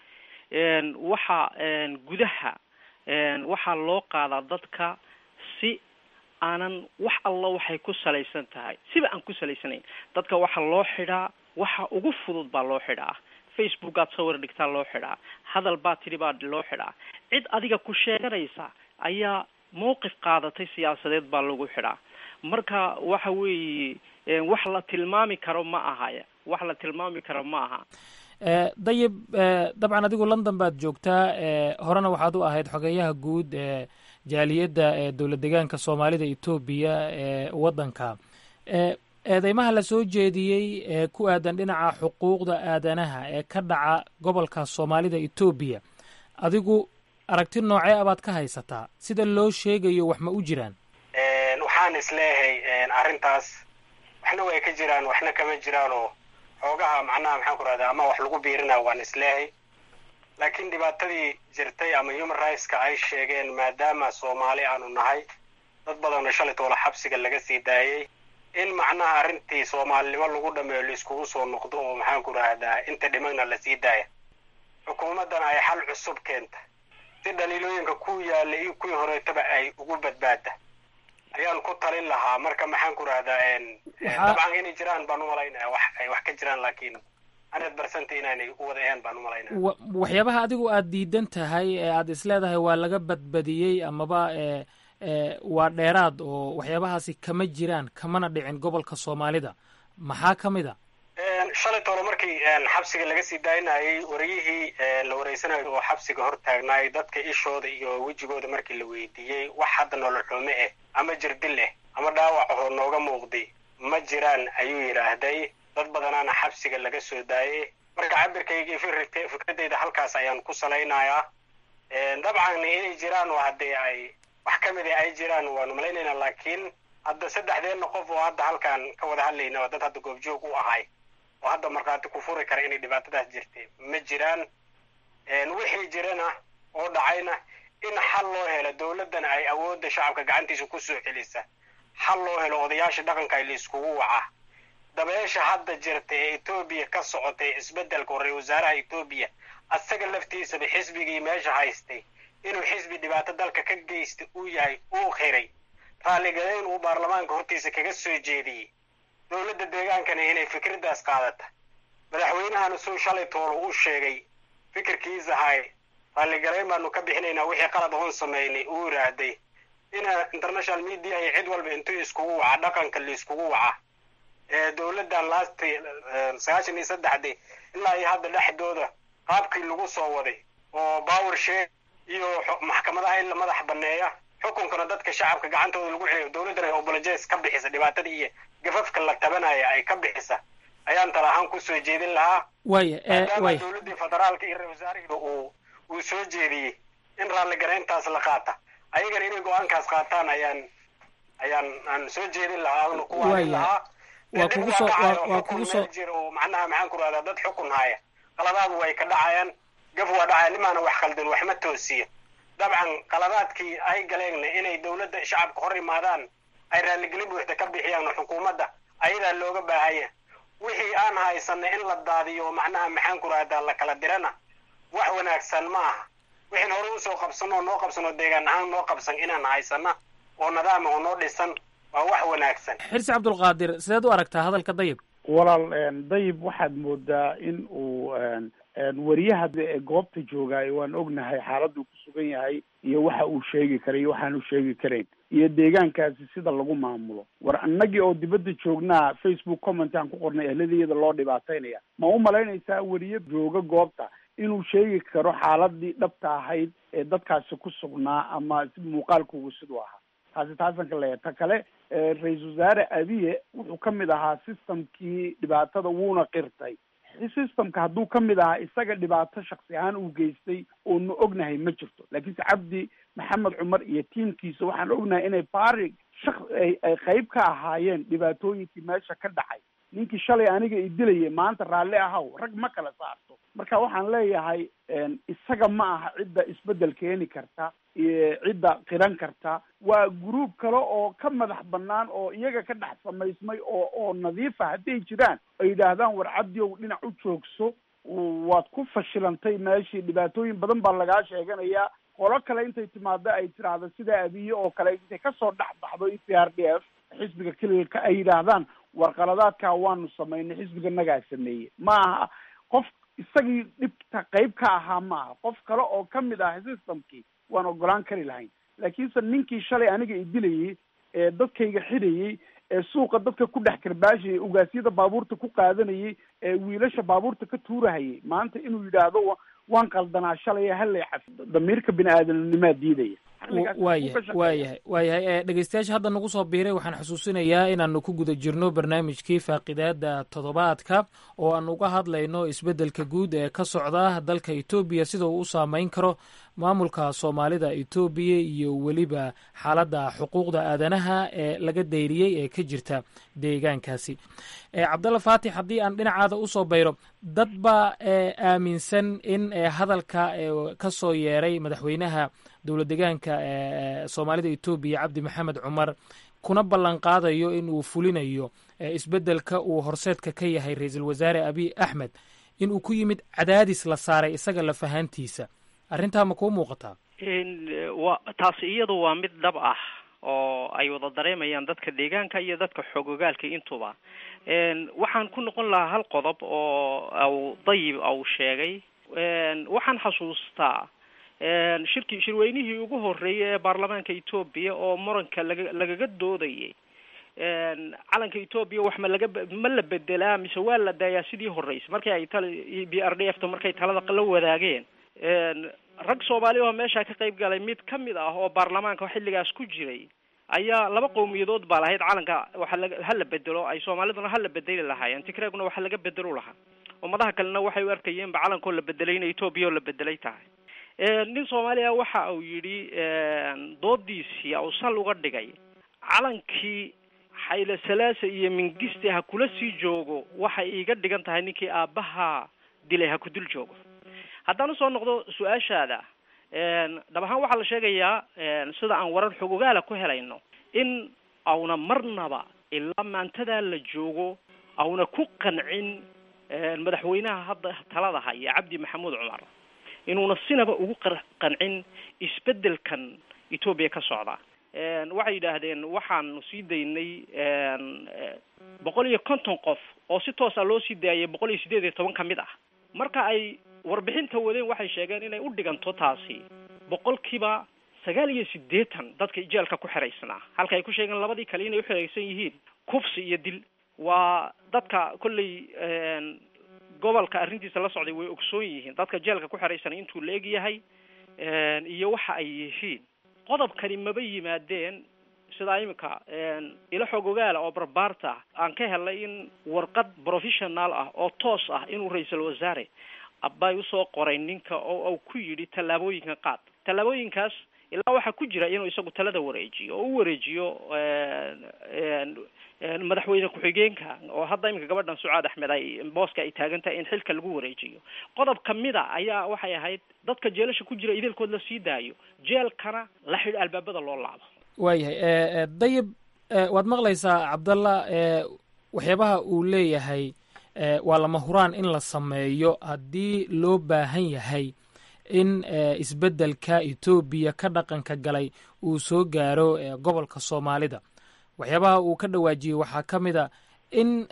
waxa gudaha waxaa loo qaadaa dadka si aanan wax alla waxay ku salaysan tahay siba aan ku salaysanayn dadka waxaa loo xidhaa waxa ugu fudud baa loo xidhaa facebook aad sawir dhigtaa loo xidhaa hadal baa tidhi baa loo xidhaa cid adiga ku sheeganaysa ayaa mawqif qaadatay siyaasadeed baa lagu xidhaa marka waxa weeye wax la tilmaami karo ma ahaya wax la tilmaami karo ma aha dayib dabcan adigu london baad joogtaa horena waxaad u ahayd xogeeyaha guud ee jaaliyadda ee dowlad deegaanka soomaalida etoobiya ee waddanka eedeymaha la soo jeediyey ee ku aadan dhinaca xuquuqda aadanaha ee ka dhaca gobolka soomaalida etoobiya adigu aragti noocee abaad ka haysataa sida loo sheegayo wax ma u jiraan waxaan isleeyahay arrintaas waxna way ka jiraan waxna kama jiraan oo xoogaha macnaha maxaan ku rahdaa ama wax lagu biirinaya waan isleehay laakiin dhibaatadii jirtay ama human rightska ay sheegeen maadaama soomaali aanu nahay dad badanoo shalay toola xabsiga laga sii daayey in macnaha arrintii soomaalinimo lagu dhameeyo laiskugu soo noqdo oo maxaan ku rahdaa inta dhimagna lasii daaya xukuumaddana ay xal cusub keenta si dhaliilooyinka ku yaalla iyo kuwii horeetaba ay ugu badbaada ayaan ku talin lahaa marka maxaan ku rahdaa dabcan inay jiraan baan umalaynaya wax ay wax ka jiraan laakiin hundred percent inaanay u wada ahayn baan umalaynaya waxyaabaha adigu aad diidan tahay ee aad isleedahay waa laga badbadiyey amaba e waa dheeraad oo waxyaabahaasi kama jiraan kamana dhicin gobolka soomaalida maxaa ka mid a shalay toole markii xabsiga laga sii daayinayay wariyihii la wareysanayo oo xabsiga hor taagnaay dadka ishooda iyo wejigooda markii la weydiiyey wax hadda nolol xume ah ama jirdil ah ama dhaawac ahoo nooga muuqday ma jiraan ayuu yidhaahday dad badanaana xabsiga laga soo daayay marka cabirkayga iyo fikradeyda halkaas ayaan ku salaynayaa dabcan inay jiraan oo haddee ay wax ka mid a ay jiraan waanu malaynaynaa laakiin hadda saddexdeenna qof oo hadda halkaan ka wada hadlayna oo dad hadda goobjoog u ahay oo hadda markhaati ku furi kara inay dhibaatadaas jirtay ma jiraan wixii jirana oo dhacayna in xal loo helo dowladdana ay awoodda shacabka gacantiisa ku soo celisa xal loo helo odayaasha dhaqanka ay laiskugu waca dabeesha hadda jirta ee etoobiya ka socota ee isbeddelka horey wasaaraha etoobiya asaga laftiisaba xisbigii meesha haystay inuu xisbi dhibaato dalka ka geysta uu yahay uu qiray raalligadayn uu baarlamaanka hortiisa kaga soo jeediyey dowladda deegaankana inay fikraddaas qaadata madaxweynahana suu shalay toolo u sheegay fikirkiisa ahay raalligarayn baanu ka bixinaynaa wixii qalad oon sameynay uu yidhaahday ina international media iyo cid walba intuu iskugu waca dhaqanka laiskugu waca ee dowladdan laasti sagaashan iyo saddexdii ilaa iyo hadda dhexdooda qaabkii lagu soo waday oo power share iyo maxkamadaha in la madax banneeya xukunkana dadka shacabka gacantooda lagu celiyo dowladdana ay obolojes ka bixisa dhibaatada iyo gafafka la tabanaya ay ka bixisa ayaan tala ahaan kusoo jeedin lahaa waya maadaama waya dowladdii federaalka iyo ra-isul wasaarihiiba uu uu soo jeediyey in raalligarayntaas la qaata ayagana inay go-aankaas qaataan ayaan ayaan aan soo jeedin lahaa aanu ku Waya. waanin lahaa waa Dib kugu soo dhacayo waa- waa xukun kugu soo meel jira oo macnaha maxaan ku rahdaa dad xukun haya qaladaadu way ka dhacayaan gaf waa dhacaya nimaana wax khaldan wax ma toosiyo dabcan qaladaadkii ay galeenna inay dowladda shacabka hor imaadaan ay raalligelin buuxda ka bixiyaan oo xukuumadda ayadaa looga baahanya wixii aan haysana in la daadiyo oo macnaha maxaan ku rahdaa la kala dirana wax wanaagsan ma aha wixin hore usoo qabsan oo noo qabsan oo deegaan ahaan noo qabsan inaan haysana oo nadaama oo noo dhisan waa wax wanaagsan xirsi cabdulqaadir sideed u aragtaa hadalka dayib walaal een, dayib waxaad moodaa in uu een, een, wariyaha ee goobta joogaayo waan ognahay xaaladuu ku sugan yahay iyo waxa uu sheegi karay iyo waxaanu sheegi karayn iyo deegaankaasi sida lagu maamulo war annagii oo dibadda joognaa facebook comment aan ku qornay ehladiyada loo dhibaataynaya ma u malaynaysaa wariye jooga goobta inuu sheegi karo xaaladii dhabta ahayd ee dadkaasi ku sugnaa ama si muuqaalkoogu siduu ahaa taasi taasan ka leeyahay ta kale eh, ra-iisul wasaare abiye wuxuu ka mid ahaa systemkii dhibaatada wuuna qirtay systemka hadduu ka mid ahaa isaga dhibaato shaksi ahaan uu geystay oonu ognahay ma jirto laakiinse cabdi maxamed cumar iyo tiimkiisa waxaan ognahay inay bari shak ay ay qayb ka ahaayeen dhibaatooyinkii meesha ka dhacay ninkii shalay aniga i dilayay maanta raalli ahaw rag ma kala saarto marka waxaan leeyahay een, isaga ma aha cidda isbedel keeni karta iyo cidda qiran karta waa gruub kale oo ka madax banaan oo iyaga ka dhex samaysmay oo oo nadiifa hadday jiraan ay yidhaahdaan war cabdiow dhinac u joogso waad ku fashilantay meeshii dhibaatooyin badan baa lagaa sheeganayaa qolo kale intay timaado ay tiraahdo sida abiye oo kale intay kasoo dhex baxdo e p r d f xisbiga kelilka ay yidhaahdaan war qaladaadkaa waanu samaynay xisbiga nagaa sameeyey ma aha qof isagii dhibta qayb ka ahaa ma aha qof kale oo ka mid ah systemkii waan ogolaan kari lahayn laakiinse ninkii shalay aniga i dilayey ee dadkayga xidhayey ee suuqa dadka ku dhex karbaashayay ugaasyada baabuurta ku qaadanayay ee wiilasha baabuurta ka tuurahayay maanta inuu yidhaahdo wa- waan qaldanaa shalay hallay caf damiirka bini aadamnimaa diidaya Xilligaas waayahay ku ka shaqeeya. waayahay waayahay ee dhegeystayaasha hadda nagu soo biiray waxaan xusuusinayaa inaanu ku guda jirno barnaamijkii faaqidaada toddobaadka oo aan uga hadlayno isbeddelka guud ee ka socda dalka etoobiya sida uu u saameyn karo maamulka soomaalida etoobiya iyo weliba xaaladda xuquuqda aadanaha ee laga dayriyey ee ka jirta deegaankaasi cabdalla faatix haddii aan dhinacaada usoo bayro dad baa aaminsan in hadalka ka soo yeeray madaxweynaha dowlad deegaanka soomaalida etoobiya cabdi maxamed cumar kuna ballan qaadayo in uu fulinayo isbeddelka uu horseedka ka yahay ra-iisul wasaare abiy axmed in uu ku yimid cadaadis la saaray isaga lafahaantiisa arrintaa ma kuu muuqataa wa taasi iyadu waa mid dhab ah oo ay wada dareemayaan dadka deegaanka iyo dadka xoogogaalka intuba waxaan ku noqon lahaa hal qodob oo aw dayib au sheegay waxaan xasuustaa shirki shirweynihii ugu horreeyay ee baarlamaanka etoobiya oo muranka laga lagaga doodayay calanka etoobiya wax ma laga ma la bedelaa mise waa la daayaa sidii horreysay markii ay tala b r d f ta markay talada la wadaageen rag soomaali oo meesha ka qayb galay mid ka mid ah oo baarlamaanka xilligaas ku jiray ayaa laba qowmiyadood baa lahayd calanka waxa la hala bedelo ay soomaaliduna hala bedeli lahaayeen tigreeguna waxa laga bedelo lahaa ummadaha kalena waxay u arkayeenba calankoo la bedelay in etoobiya oo la bedelay tahay nin soomaaliya waxa uu yidhi doodiisii au sal uga dhigay calankii xayle salaasa iyo mingiste ha kula sii joogo waxay iiga dhigan tahay ninkii aabbaha dilay ha ku dul joogo haddaan usoo noqdo su-aashaada dhab ahaan waxaa la sheegayaa sida aan warar xogogaala ku helayno in auna marnaba ilaa maantadaa la joogo auna ku qancin madaxweynaha hadda talada haya cabdi maxamuud cumar inuuna sinaba ugu qancin isbeddelkan etoobiya ka socda waxay yidhaahdeen waxaanu sii daynay boqol iyo konton qof oo si toosa loo sii daayay boqol iyo siddeed iyo toban ka mid ah marka ay warbixinta wadeen waxay sheegeen inay u dhiganto taasi boqolkiiba sagaal iyo siddeetan dadka jeelka ku xiraysnaa halka ay ku sheegeen labadii kale inay uxiraysan yihiin kufsi iyo dil waa dadka kolley gobolka arrintiisa la socday way ogsoon yihiin dadka jeelka ku xiraysan intuu la eg yahay iyo waxa ay yihiin qodobkani maba yimaadeen sidaa imika ilo xoog ogaala oo barbaarta aan ka helnay in warqad professional ah oo toos ah inuu ra-iisul wasaare abbay usoo qoray ninka oo uu ku yidhi tallaabooyinka qaad tallaabooyinkaas ilaa waxaa ku jira inuu isagu talada wareejiyo oo u wareejiyo madaxweyne ku-xigeenka oo hadda iminka gabadhan sucaad axmed ay booska ay taagan tahay in xilka lagu wareejiyo qodob kamida ayaa waxay ahayd dadka jeelasha ku jira idelkood la sii daayo jeelkana la xidh albaabada loo laabo waayahay dayib waad maqlaysaa cabdalla waxyaabaha uu leeyahay waa lama huraan in la sameeyo haddii loo baahan yahay in isbeddelka etoobiya ka dhaqanka galay uu soo gaaro gobolka soomaalida waxyaabaha uu ka dhawaajiyey waxaa ka mid a in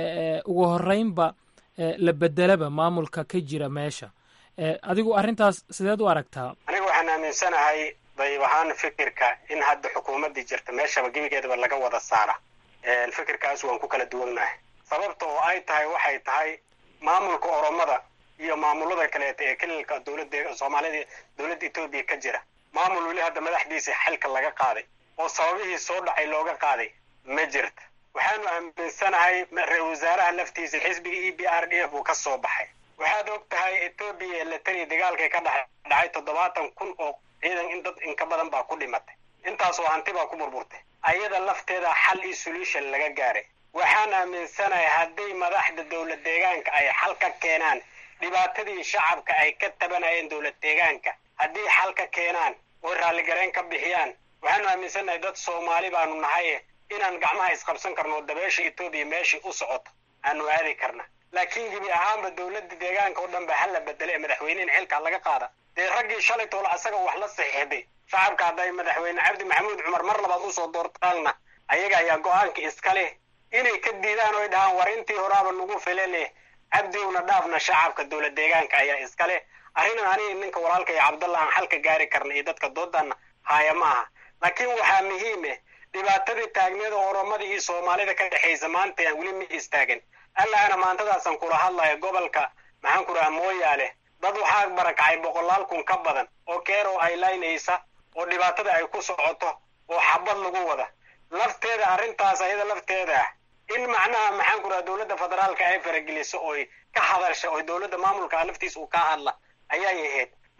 ugu horeynba la bedelaba maamulka ka jira meesha adigu arrintaas sideed u aragtaa aniga waxaan aaminsanahay dayib ahaan fikirka in hadda xukuumaddii jirta meeshaba gebigeedaba laga wada saara fikirkaas waan ku kala duwannahay sababta oo ay tahay waxay tahay maamulka oromada iyo maamulada kaleeta ee kelilka dowladda soomaalida dowladda etoobiya ka jira maamul weli hadda madaxdiisa xilka laga qaaday oo sababihii soo dhacay looga qaaday ma jirta waxaanu aaminsanahay ra-isul wasaaraha laftiisa xisbiga e b r d f uu ka soo baxay waxaad og tahay etoobiya latani dagaalkay ka dhex dhacay toddobaatan kun oo ciidan in dad inka badan baa ku dhimatay intaasoo hanti baa ku burburtay ayada lafteeda xal iyo solution laga gaaray waxaan aaminsanahay hadday madaxda dowlad deegaanka ay xal ka keenaan dhibaatadii shacabka ay ka tabanayeen dowlad deegaanka haddii xal ka keenaan oo raalligareen ka bixiyaan waxaanu aaminsanahay dad soomaali baanu nahay inaan gacmaha isqabsan karno oo dabeesha etoobiya meeshii u socoto aanu aadi karna laakiin gebi ahaanba dowladda deegaanka oo dhan ba hala bedele ee madaxweyne in xilkaa laga qaada dee raggii shalay toole asaga wax la saxiixday shacabka hadday madaxweyne cabdi maxamuud cumar mar labaad usoo doortaalna ayaga ayaa go-aanka iska leh inay ka diidaan oo ay dhahaan war intii horaaba nagu file leh cabdiwna dhaafna shacabka dowlad deegaanka ayaa iska leh arrinan aniga ninka walaalka iyo cabdalla aan xalka gaari karna iyo dadka doodana haaya ma aha laakiin waxaa muhiime dhibaatadii taagneeda oromada iyo soomaalida ka dhexaysa maanta aan weli ma istaagin allaana maantadaasaan kula hadlaya gobolka maxaan ku dhahaa mooyaale dad waxaa barakacay boqolaal kun ka badan oo keero ay laynaysa oo dhibaatada ay ku socoto oo xabad lagu wada lafteeda arrintaas ayada lafteeda ah in macnaha maxaan ku dhaha dowladda federaalka ay farageliso oy ka hadasha oo dowladda maamulka laftiisa uu ka hadla ayay ahayd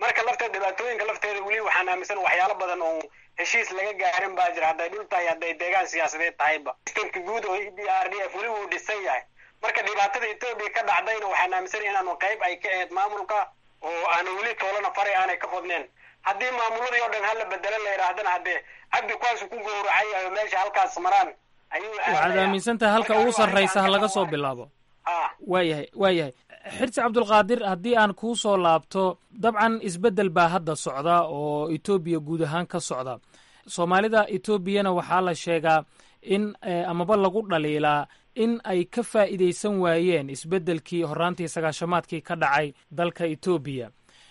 marka lafteeda dhibaatooyinka lafteeda weli waxaan aaminsan waxyaalo badan oo heshiis laga gaarin baa jira hadday dhul tahay hadday deegaan siyaasadeed tahayba sistemka guud oo e d r d f weli wuu dhisan yahay marka dhibaatada etoobiya ka dhacdayna waxaan aaminsan inaanu qayb ay ka ahayd maamulka oo aanu weli toolana faray aanay ka qodneen haddii maamuladii oo dhan hala bedelo la yidhaahdana haddee cabdi kuwaasu ku gowracay yahay oo meesha halkaas maraan ayuu waxaad aaminsan tahay halka ugu sarraysa ha laga soo bilaabo waayahay waayahay xirsi cabdulqaadir haddii aan kuu soo laabto dabcan isbeddel baa hadda socda oo etoobiya guud ahaan ka socda soomaalida etoobiyana waxaa la sheegaa in amaba lagu dhaliilaa in ay ka faa'iidaysan waayeen isbeddelkii horraantii sagaashamaadkii ka dhacay dalka etoobiya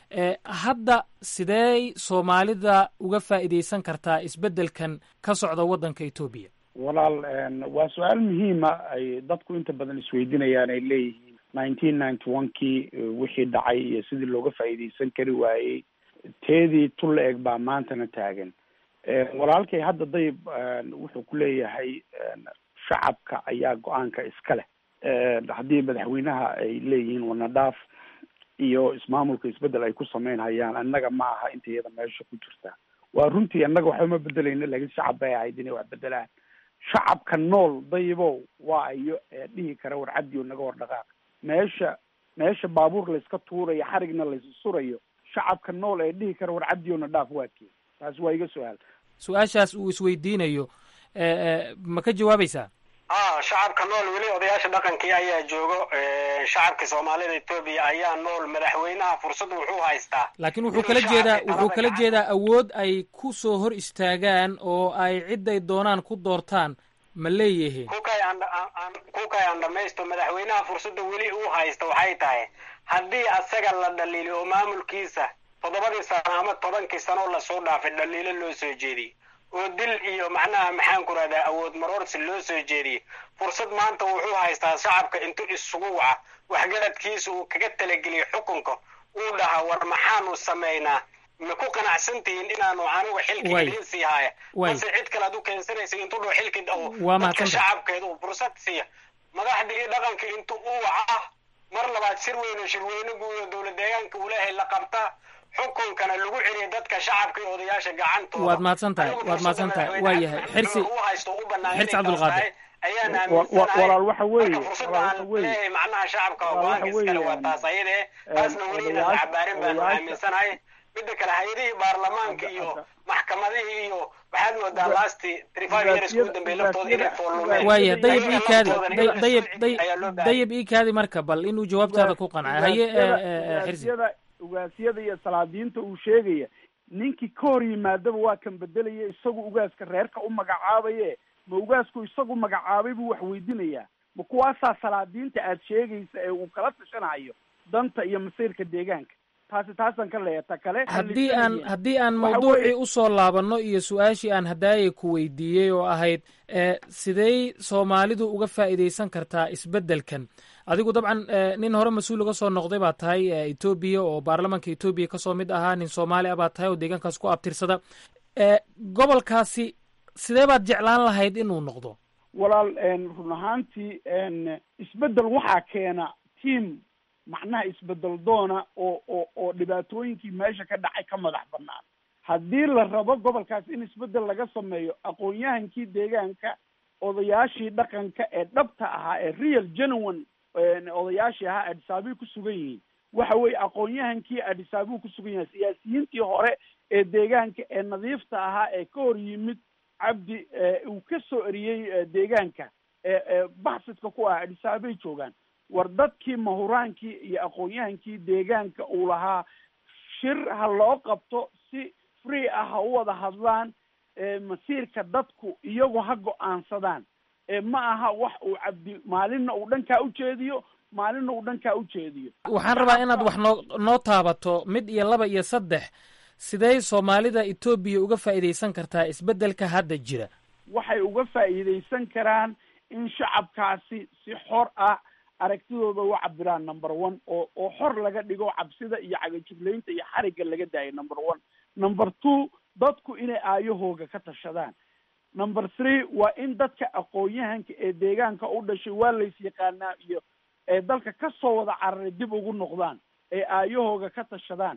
hadda sidee soomaalida uga faa'iidaysan kartaa isbeddelkan ka socda waddanka etoobiya walaal waa su-aal muhiima ay dadku inta badan isweydiinayaan ay leeyihiin nineteen ninety one kii wixii dhacay iyo sidii looga faa'iidaysan kari waayey teedii tul la eg baa maantana taagan walaalkay hadda dayib wuxuu ku leeyahay shacabka ayaa go-aanka iska leh haddii madaxweynaha ay leeyihiin wanadhaaf iyo ismaamulka isbedel ay ku sameynhayaan annaga ma aha inta iyada meesha ku jirta waa runtii annaga waxba ma bedelayna laakiin shacab bay ahayd inay wax bedelaan shacabka nool dayibow waa iyo dhihi kara war cabdiyo naga war dhaqaaq meesha meesha baabuur layska tuurayo xarigna laysa surayo shacabka nool ee dhihi kara war cabdiyona dhaaf waa kii taasi waa iga su-aal su-aashaas uu isweydiinayo ma ka jawaabaysaa a shacabka nool weli odayaasha dhaqankii ayaa joogo shacabka soomaalida etoobiya ayaa nool madaxweynaha fursad wuxuu haystaa laakiin wuxuu kala jeedaa wuxuu kala jeedaa awood ay ku soo hor istaagaan oo ay ciday doonaan ku doortaan ma leeyihiin kukay aan kukay aan dhamaysto madaxweynaha fursadda weli uu haysta waxay tahay haddii asaga la dhaliili oo maamulkiisa toddobadii sano ama tobankii sano lasoo dhaafay dhaliilo loo soo jeediyey oo dil iyo macnaha maxaan ku rahdaa awood maroorsi loo soo jeediyey fursad maanta wuxuu haystaa shacabka intuu isugu waca waxgaradkiisa uu kaga talageliyo xukunka uu dhahaa war maxaanu samaynaa ma ku qanacsantihiin inaanu anigu xilki idiin sii haya balse cid kale ad u keensanaysa intuu dhao xilki dadka shacabkeeda uu fursad siiya madaxda iyo dhaqanka intuu u waca mar labaad shir weyne shirweyne guuda dowlad deegaanka uu leeyahay la qabta xukunkana lagu celiya dadka shacabka iyo odayaasha gacantooda waad mahadsan tahay waad mahadsan tahay waa yahay xirsi u haysto u banaan xirsi cabdulqaadir ayaan walaal waxa weeye marka fursada aan leeyahay macnaha shacabka go-aanka iskale waa taas ayade taasna weli inaan cabaarin baanu aaminsanahay midda kale hay-adihii baarlamaanka iyo maxkamadihii iyo waxaad moodaa lasti trifive years ugu dambeey laftooda inay foolumeen waaya dayib iikaadi dayib dayib iikaadi marka bal inuu jawaabtaada ku qancay haye xirsi ugaasyada iyo salaadiinta uu sheegaya ninkii ka hor yimaadaba waa kan bedelaya isagu ugaaska reerka u magacaabaye ma ugaasku isagu magacaabay buu wax weydinayaa ma kuwaasaa salaadiinta aad sheegaysa ee uu kala tashanayo danta iyo masiirka deegaanka taasi taasaan ka leeya ta kale haddii aan haddii aan mawduucii usoo laabanno iyo su-aashii aan hadaayay ku weydiiyey oo ahayd sidey soomaalidu uga faa'iidaysan kartaa isbeddelkan adigu dabcan nin hore mas-uul uga soo noqday baa tahay etoobiya oo baarlamanka etoobiya kasoo mid ahaa nin soomaali a baa tahay oo deegaankaas ku abtirsada gobolkaasi sidee baad jeclaan lahayd inuu noqdo walaal run ahaantii isbeddel waxaa keena team macnaha isbedel doona oo oo oo dhibaatooyinkii meesha ka dhacay ka madax banaan haddii la rabo gobolkaas in isbedel laga sameeyo aqoon-yahankii deegaanka odayaashii dhaqanka ee dhabta ahaa ee real genuine odayaashii ahaa adisaabiy ku sugan yihiin waxa weeye aqoon-yahankii adisaabiu ku sugan yahay siyaasiyiintii hore ee deegaanka ee nadiifta ahaa ee ka hor yimid cabdi uu ka soo eriyey deegaanka ee baxsidka ku ah adisaabay joogaan war dadkii mahuraankii iyo aqoon-yahankii deegaanka uu lahaa shir ha loo qabto si free ah ha u wada hadlaan masiirka dadku iyagu ha go-aansadaan ma aha wax uu cabdi maalinna uu dhankaa ujeediyo maalinna uu dhankaa ujeediyo waxaan rabaa inaad wax noo noo taabato mid iyo laba iyo saddex sidee soomaalida etoobiya uga faa'iidaysan kartaa isbeddelka hadda jira waxay uga faa'iidaysan karaan in shacabkaasi si xor ah aragtidooda u cabiraan number one oo oo xor laga dhigo cabsida iyo cagajuglaynta iyo xarigga laga daayo number one number two dadku inay aayahooga ka tashadaan number three waa in dadka aqoon-yahanka ee deegaanka u dhashay waa lays yaqaanaa iyo ee dalka kasoo wada cararay dib ugu noqdaan ee aayahooga ka tashadaan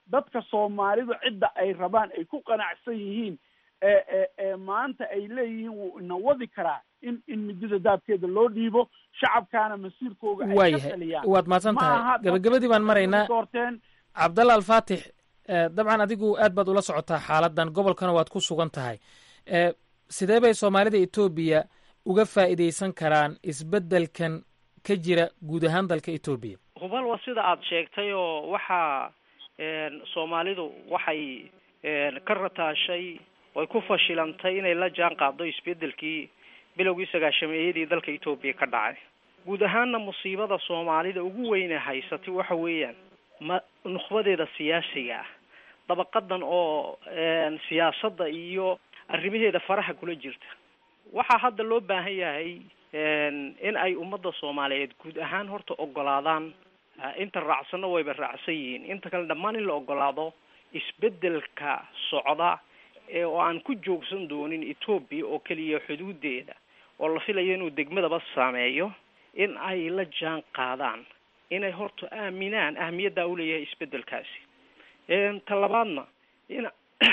dadka soomaalidu cidda ay rabaan ay ku qanacsan yihiin ee ee ee maanta ay leeyihiin wuu ina wadi karaa in in midida daabkeeda loo dhiibo shacabkaana masiirkooga ay ka waayahay taliyaan waad mahadsan Ma aha tahay gabagabadii baan maraynaa doorteen cabdalla alfaatix eh, dabcan adigu aad baad ula socotaa xaaladan gobolkana waad ku sugan tahay Eh, sidee bay soomaalida etoobiya uga faa'iidaysan karaan isbeddelkan ka jira guud ahaan dalka etoobiya hubal waa sida aada sheegtay oo waxaa een, soomaalidu waxay een, ka rataashay oy ku fashilantay inay la jaan qaado isbedelkii bilowgii sagaashameeyadii dalka etoobiya ka dhacay guud ahaanna musiibada soomaalida ugu weyne haysatay waxa weeyaan ma nukhbadeeda siyaasiga ah dabaqadan oo een, siyaasadda iyo arrimaheeda faraha kula jirta waxaa hadda loo baahan yahay een, in ay ummadda soomaaliyeed guud ahaan horta ogolaadaan ah, inta raacsanna wayba raacsan yihiin inta kale dhammaan in la ogolaado isbedelka socda ee oo aan ku joogsan doonin etoobiya oo keliya xuduudeeda oo la filayo inuu degmadaba saameeyo in ay la jaan qaadaan inay horta aaminaan ahmiyaddaa uleeyahay isbedelkaasi een, ta labaadna in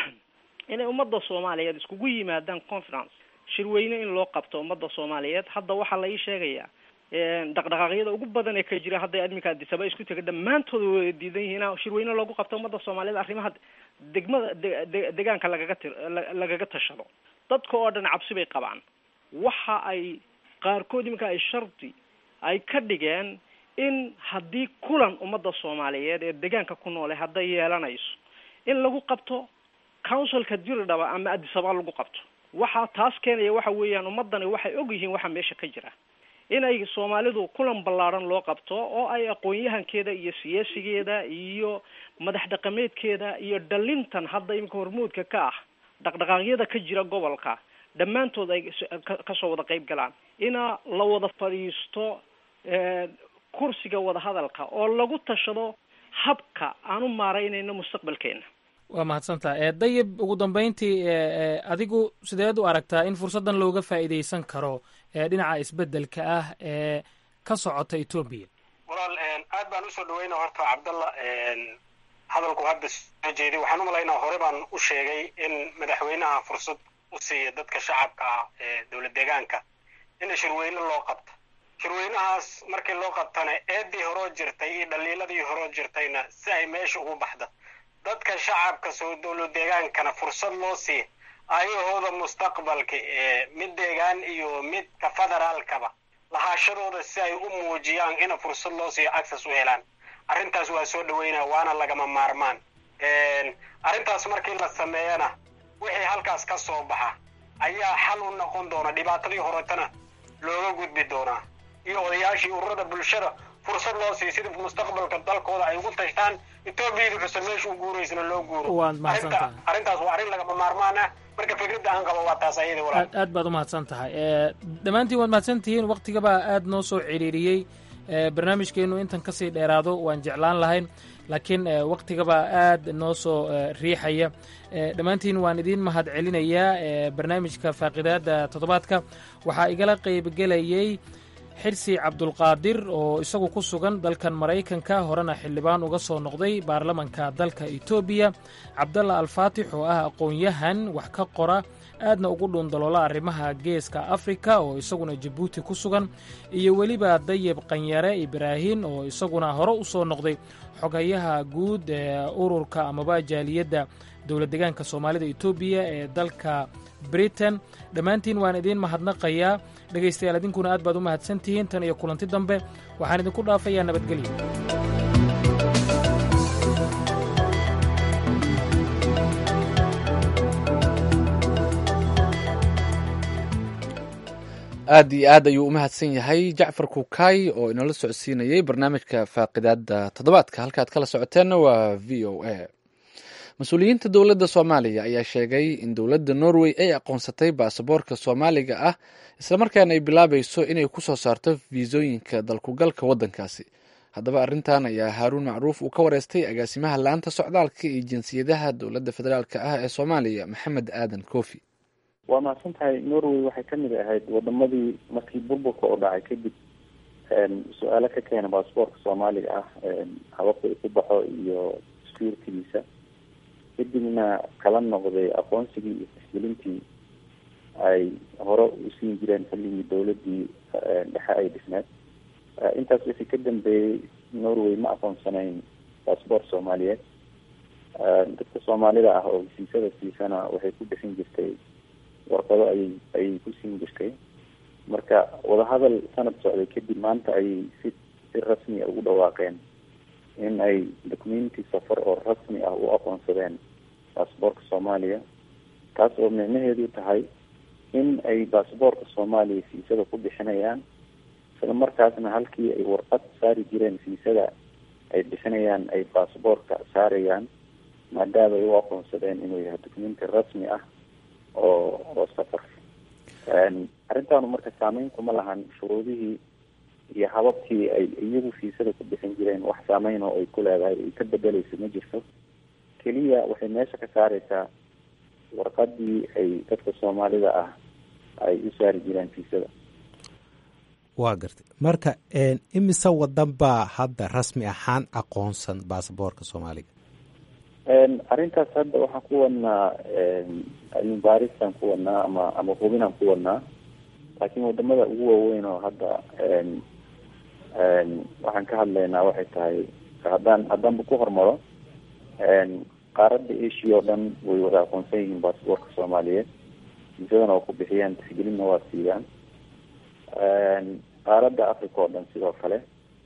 inay ummadda soomaaliyeed iskugu yimaadaan conference shirweyne in loo qabto ummadda soomaaliyeed hadda waxaa la ii sheegayaa een, dhaqdhaqaaqyada ugu badan ee ka jira hadday adminka adisaba isku tega dhammaantood way diidan yihiin in shirweyne loogu qabto ummadda soomaaliyeed arrimaha degmada de- de- deegaanka lagaga tir la- lagaga tashado dadka oo dhan cabsi bay qabaan waxa ay qaarkood iminka ay shardi ay ka dhigeen in haddii kulan ummadda soomaaliyeed ee deegaanka ku noole hadday yeelanayso in lagu qabto councilka diridhaba ama adisaba lagu qabto waxaa taas keenaya waxa weeyaan ummadani waxay og yihiin waxa meesha ka jira inay soomaalidu kulan ballaaran loo qabto oo ay aqoon-yahankeeda iyo siyaasigeeda iyo madax dhaqameedkeeda iyo dhalintan hadda iminka hormuudka ka ah dhaqdhaqaaqyada ka jira gobolka dhammaantood ay s- ka- kasoo wada qayb galaan ina la wada fadhiisto eh, kursiga wadahadalka oo lagu tashado habka aan u maaraynayno mustaqbalkeena waa mahadsantaha ee dayib ugu dambeyntii e e adigu sideed u aragtaa in fursaddan looga faa'iidaysan karo ee dhinaca isbeddelka ah ee ka socota etoobiya walaal aad baan usoo dhaweyna horta cabdalla hadalku hadda soo jeeday waxaan u malaynaa hore baan u sheegay in madaxweynaha fursad u siiya dadka shacabka ah ee dowlad deegaanka in shirweyne loo qabto shirweynahaas markii loo qabtana eedii horoo jirtay iyo dhaliiladii horoo jirtayna si ay meesha ugu baxda dadka shacabka soo dowlad deegaankana fursad loo siiya ayahooda mustaqbalka ee mid deegaan iyo midka federaalkaba lahaashadooda si ay u muujiyaan ina fursad loo siiyo access u helaan arrintaas waa soo dhaweynaa waana lagama maarmaan arrintaas markii la sameeyana wixii halkaas ka soo baxa ayaa xal u noqon doona dhibaatadii horetana looga gudbi doonaa iyo odayaashii ururada bulshada fursad loo siiyo sida mustaqbalka dalkooda ay ugu tashtaan etoobiyada cusub meesha u guuraysana loo guuro Waad mahadsantahay. Arrinta- arrintaas waa arrin lagama maarmaan ah marka fikradda aan qabo waa taas ayada walaal aad aad baad u mahadsan tahay e dhammaantiin waad mahadsan tihiin waktigabaa aad noo soo ciriiriyey e barnaamijkeennu intan ka sii dheeraado waan jeclaan lahayn laakiin e waktigabaa aad noo soo e, riixaya e dhammaantiin waan idiin mahad celinayaa e barnaamijka faaqidaadda toddobaadka waxaa igala qaybgelayey xirsi cabdulqaadir oo isagu ku sugan dalkan maraykanka horena xildhibaan uga soo noqday baarlamanka dalka etoobiya cabdalla alfaatix oo ah aqoon-yahan wax ka qora aadna ugu dhuundaloola arrimaha geeska afrika oo isaguna jabuuti ku sugan iyo weliba dayib qanyare ibraahin oo isaguna hore u soo noqday xogayaha guud ee ururka amaba jaaliyadda dowlad deegaanka soomaalida etoobiya ee dalka britain dhammaantiin waan idiin mahadnaqayaa dhegaystayaal idinkuna aad baad u mahadsan tihiin tan iyo kulanti dambe waxaan idinku dhaafayaa nabadgelyo aad iyo aad ayuu u mahadsan yahay jacfar kukaay oo inoola socodsiinayey barnaamijka faaqidaada toddobaadka halkaad kala socoteenna waa v o a mas-uuliyiinta dowladda soomaaliya ayaa sheegay in dowladda norway ay aqoonsatay baasaboorka soomaaliga ah islamarkaana ay bilaabayso inay ku soo saarto fiisooyinka dalkugalka waddankaasi haddaba arrintan ayaa haaruun macruuf uu ka wareystay agaasimaha laanta socdaalka iyo jinsiyadaha dowladda federaalka ah ee soomaaliya maxamed aadan koofi waa mahadsan tahay norway waxay ka mid ahayd wadamadii markii burburka oo dhacay kadib su-aalo ka keena baasboorka soomaaliga ah hababka uu ku baxo iyo securitydiisa kadibna kala noqday aqoonsigii iyo tasgelintii ay hore u siin jireen xilligii dowladii dhexe ay dhisneed intaas wixii ka dambeeyey norway ma aqoonsanayn baasboort soomaaliyeed dadka soomaalida ah oo hesiisada siisana waxay ku bixin jirtay warqado ayay ayay ku siin jirtay marka wadahadal sanad socday kadib maanta ayay si si rasmi a ugu dhawaaqeen in ay documenti safar oo rasmi ah u aqoonsadeen baasboortka soomaaliya taas oo micnaheedu tahay in ay baasboortka soomaaliya fiisada ku bixinayaan isla markaasna halkii ay warqad saari jireen fiisada ay bixinayaan ay baasboortka saarayaan maadaama ay u aqoonsadeen inuu yahay documenti rasmi ah oo oo safar arrintaanu marka saameyn kuma lahan shuruudihii iyo hababkii ay iyagu fiisada ku bixin jireen wax saameyn oo ay ku leedahay ay ka bedeleyso ma jirto keliya waxay meesha ka saareysaa warqadii ay dadka soomaalida ah ay u saari jireen fiisada waa gartay marka imise wadan baa hadda rasmi ahaan aqoonsan baasaboorka soomaaliga arrintaas hadda waxaan ku wadnaa cilmi baarisaan ku wadnaa ama ama hubinaan ku wadnaa laakiin wadamada ugu waaweyn oo hadda waxaan ka hadlaynaa waxay tahay haddaan haddaanba ku hormaro qaaradda asia oo dhan way wada aqoonsan yihiin baasboortka soomaaliyeed fiisadana waa ku bixiyaan tixgelinna waa siiyaan qaaradda africa oo dhan sidoo kale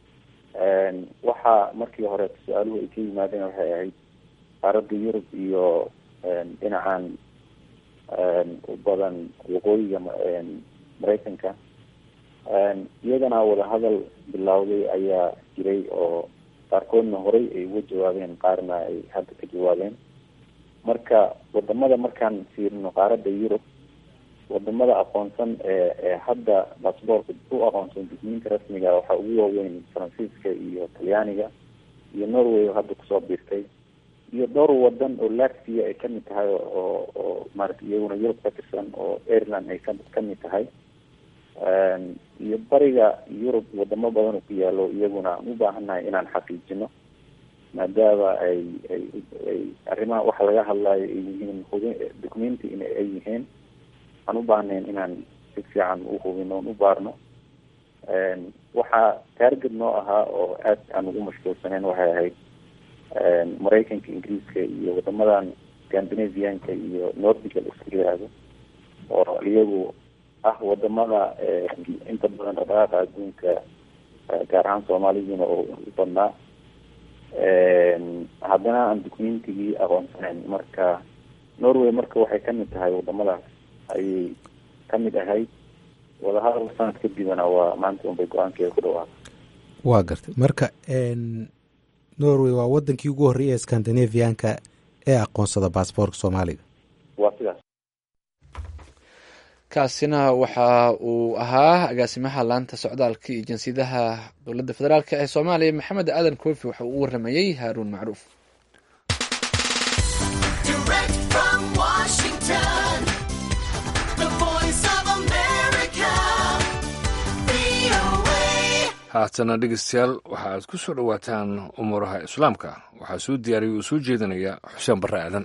waxaa markii hore su-aaluhu ay ka yimaadeen waxay ahayd qaaradda yurub iyo dhinacan u badan waqooyiga maraykanka iyagana wadahadal bilowday ayaa jiray oo qaarkoodna horey ay uga jawaabeen qaarna ay hadda ka jawaabeen marka wadamada markaan fiirino qaaradda yurub wadamada aqoonsan ee ee hadda baasboortka u aqoonsan dugmiinta rasmiga waxaa ugu waaweyn faransiiska iyo talyaaniga iyo norway oo hadda kusoo biirtay iyo dhowr wadan oo latvia ay kamid tahay oo oo maarata iyaguna yurub ka tirsan oo ireland ay ka kamid tahay iyo bariga yurub wadamo badan oo ku yaalo iyaguna aan u baahannahay inaan xaqiijino maadaama ay ay ay arrimaha waxa laga hadlayo ay yihiin hubi documenti in ay yihiin aan u baahnayn inaan si fiican u hubino on u baarno waxaa taarget noo ahaa oo aad aan ugu mashquulsaneyn waxay ahayd maraykanka ingiriiska iyo wadamadan scandinavianka iyo nordica iska yiraahdo oo iyagu ah wadamada inta badan dhaqdhaqaaqa adduunka gaar ahaan soomaalidiina oo u badnaa haddana aan documentigii aqoonsanayn marka norway marka waxay kamid tahay wadamadaas ayay kamid ahayd wadahadal sanad kadibna waa maanta unbay go-aankeeda ku dhawaaqay waa gartay marka norway waa wadankii ugu horreeyay ee scandinavianka ee aqoonsada baasboortka soomaaliga waa sidaas kaasina waxa uu ahaa agaasimaha laanta socdaalka iyo jinsiyadaha dowladda federaalk ee soomaaliya maxamed aadan koofi waxa uu u waramayey haaruun macruuf haatana dhegeystayaal waxa aad ku soo dhowaataan umuuraha islaamka waxaa soo diyaariyay uu soo jeedinaya xuseen barre aadan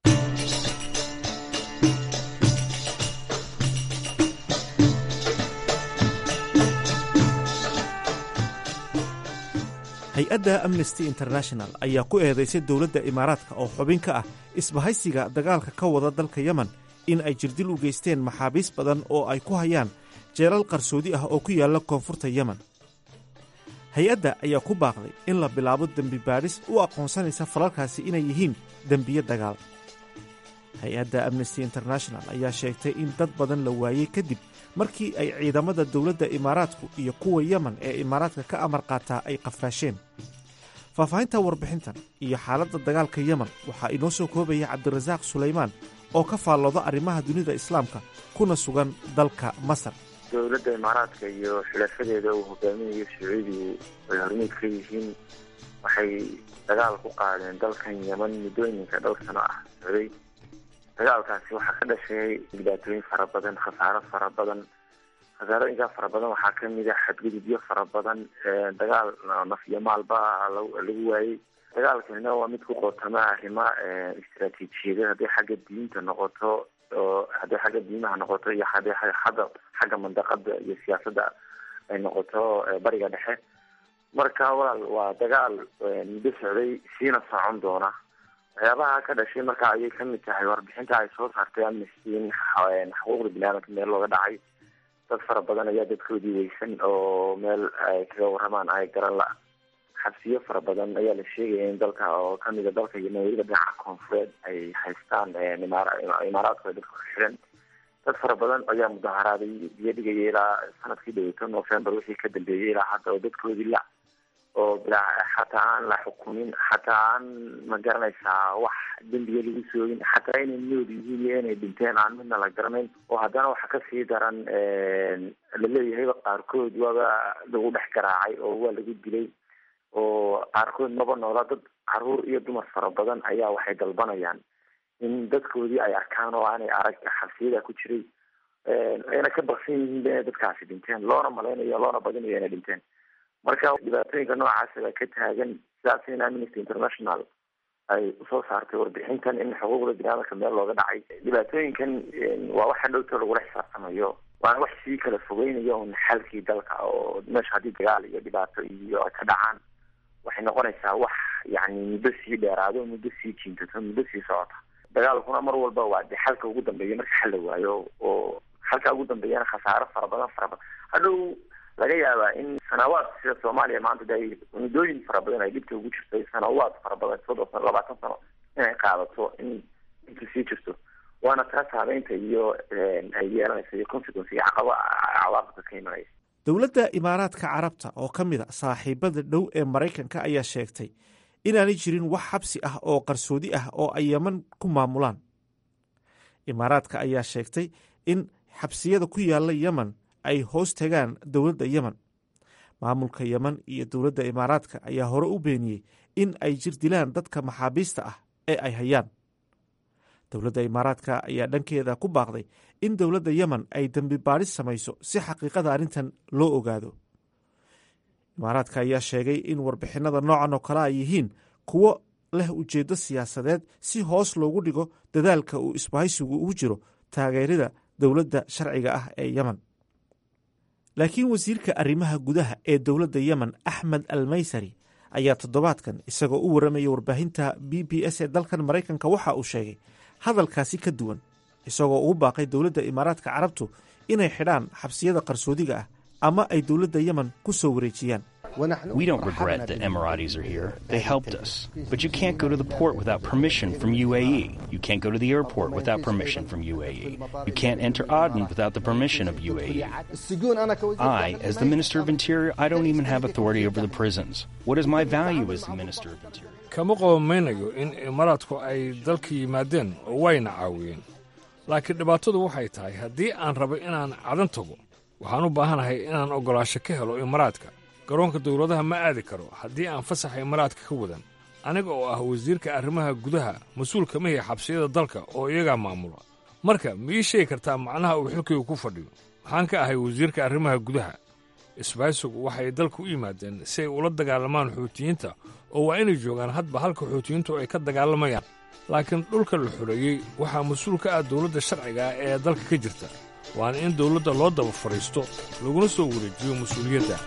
hay-adda amnesty international ayaa ku eedaysay dowladda imaaraadka oo xubin ka ah isbahaysiga dagaalka ka wada dalka yemen in ay jirdil u geysteen maxaabiis badan oo ay ku hayaan jeelal qarsoodi ah oo ku yaalla koonfurta yemen hay-adda ayaa ku baaqday in la bilaabo dembi baadhis u aqoonsanaysa falalkaasi inay yihiin dembiye dagaal hay-adda amnesty international ayaa sheegtay in dad badan la waayey kadib markii ay ciidamada dowladda imaaraadku iyo kuwa yemen ee imaaraadka ka amar qaataa ay qafaasheen faahfaahinta warbixintan iyo xaaladda dagaalka yemen waxaa inoo soo koobaya cabdirasaaq sulaymaan oo ka faallooda arrimaha dunida islaamka kuna sugan dalka masar dowladda imaaraadka iyo xulaafadeeda uu hogaaminayo sacuudigu ay hormuud ka yihiin waxay dagaal ku qaadeen dalkan yemen muddooyinka dhowr sano ah socday dagaalkaasi waxaa ka dhashay dhibaatooyin fara badan khasaaro fara badan khasaarooyinkaa fara badan waxaa kamid ah xadgudubyo fara badan dagaal naf iyo maalba ah lagu waayey dagaalkanina waa mid ku qootama arrimo istaraatiijiyadeed hadday xagga diinta noqoto oo hadday xagga diimaha noqoto iyo hadday xagga xagga mandaqada iyo siyaasadda ay noqoto bariga dhexe marka walaal waa dagaal muddo socday siina socon doona waxyaabaha ka dhashay marka ayay kamid tahay warbixinta ay soo saartay amnesty in xuquuqda biniaadamka meel looga dhacay dad fara badan ayaa dadkoodii weysan oo meel ay kaga waramaan ay garan la xabsiyo fara badan ayaa la sheegaya in dalka oo kamida dalka yemen weliba dhinaca koonfureed ay haystaan imaaraadku ay dadka ku xiran dad fara badan ayaa mudaharaaday biyo dhigaya ilaa sanadkii dhaweyto november wixii ka dambeeyay ilaa hadda oo dadkoodii la oo bilaa xataa aan la xukumin xataa aan ma garanaysaa wax dembiga lagu soogin xataa inay nood yihiin iyo inay dhinteen aan midna la garanayn oo haddana waxa kasii daran laleeyahayba qaarkood waaba lagu dhex garaacay oo waa lagu dilay oo qaarkood maba noola dad caruur iyo dumar fara badan ayaa waxay dalbanayaan in dadkoodii ay arkaan oo aanay arag xabsiyada ku jiray ayna ka baksan yihiin inay dadkaasi dhinteen loona malaynayo loona badinayo inay dhinteen marka dhibaatooyinka noocaasi baa ka taagan sidaas in amnesty international ay usoo saartay warbixintan in xuquuqda biniaadamka meel looga dhacay dhibaatooyinkan waa waxa dhowto lagula xisaabtamayo waana wax sii kala fogeynayo un xalkii dalka oo meesha haddii dagaal iyo dhibaato iyo ay ka dhacaan waxay noqonaysaa wax yani muddo sii dheeraado muddo sii jiintato muddo sii socota dagaalkuna mar walba waa de xalka ugu dambeeya marka xal la waayo oo xalka ugu dambeeyana khasaaro fara badan fara badan hadhow laga yaabaa in sanawaad sida soomaaliya maanta de ay muddooyin fara badan ay dhibta ugu jirtay sanawaad fara badan soddon sano labaatan sano inay qaadato in inta sii jirto waana taas habeynta iyo ay yeelanaysa iyo consequence iyo caqaba cawaaqibka ka imanaysa dowladda imaaraadka carabta oo ka mid a saaxiibada dhow ee maraykanka ayaa sheegtay inaanay jirin wax xabsi ah oo qarsoodi ah oo ay yeman ku maamulaan imaaraadka ayaa sheegtay in xabsiyada ku yaala yemen ay hoos tagaan dowladda yemen maamulka yemen iyo dowladda imaaraadka ayaa hore u beeniyey in ay jir dilaan dadka maxaabiista ah ee ay hayaan dowladda imaaraadka ayaa dhankeeda ku baaqday in dowladda yemen ay dembi baadhis samayso si xaqiiqada arrintan loo ogaado imaaraadka ayaa sheegay in warbixinada noocan oo kale ay yihiin kuwo leh ujeeddo siyaasadeed si hoos loogu dhigo dadaalka uu isbahaysigu ugu jiro taageerida dowladda sharciga ah ee yemen laakiin wasiirka arrimaha gudaha ee dowladda yemen axmed almaysari ayaa toddobaadkan isagoo u warramaya warbaahinta b b s ee dalkan maraykanka waxa uu sheegay hadalkaasi ka duwan isagoo ugu baaqay dowladda imaaraadka carabtu inay xidhaan xabsiyada qarsoodiga ah ama ay dowladda yemen ku soo wareejiyaan We don't regret that Emiratis are here. They helped us. But you can't go to the port without permission from UAE. You can't go to the airport without permission from UAE. You can't enter Aden without the permission of UAE. I, as the Minister of Interior, I don't even have authority over the prisons. What is my value as the Minister of Interior? kama qobamaynayo in imaaraadku ay dalka yimaadeen oo wayna caawiyeen laakiin dhibaatadu waxay tahay haddii aan rabo inaan cadan tago waxaan u baahanahay inaan oggolaasho ka helo imaaraadka garoonka dawladaha ma aadi karo haddii aan fasaxa imaaraadka ka wadan aniga oo ah wasiirka arrimaha gudaha mas-uulka mahi xabsiyada dalka oo iyagaa maamula marka ma ii sheegi kartaa macnaha uu xilkaygu ku fadhiyo waxaan ka ahay wasiirka arrimaha gudaha isbaaysigu waxay dalka u yimaadeen si ay ula dagaalamaan xuutiyiinta oo waa inay joogaan hadba halka xuutiyiintu ay ka dagaalamayaan laakiin dhulka la xoreeyey waxaa mas-uul ka ah dawladda sharciga ah ee dalka ka jirta waana in dawladda loo daba fadhiisto laguna soo wareejiyo mas-uuliyadda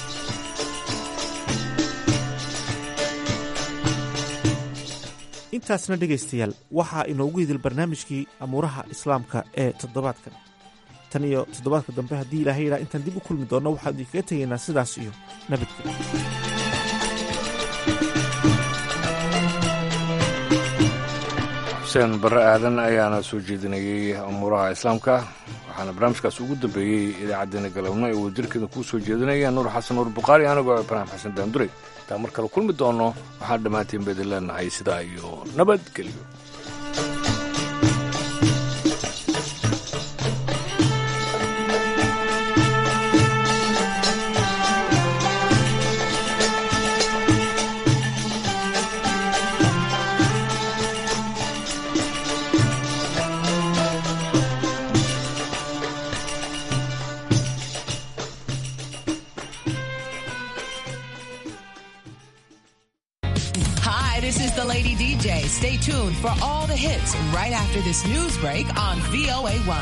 intaasna dhegaystayaal waxaa inoogu idil barnaamijkii amuuraha islaamka ee toddobaadkan tan iyo toddobaadka dambe haddii ilaahay yidhaa intaan dib u kulmi doonno waxaanu idinkaga tegaynaa sidaas iyo nabadgelyo xuseen barre aadan ayaana soo jeedinayey amuuraha islaamka waxaana barnaamijkaas ugu dambeeyey idaacaddeenna galabno ee wadajirkeeda kuu soo jeedinaya nuur xasan nuur bukhaari anigoo ibraahim xasan daanduray intaan mar kale kulmi doonno waxaan dhammaantiin baydin leenahay sidaa iyo nabadgelyo Hi. Stay tuned for all the hits right after this news break on VOA1.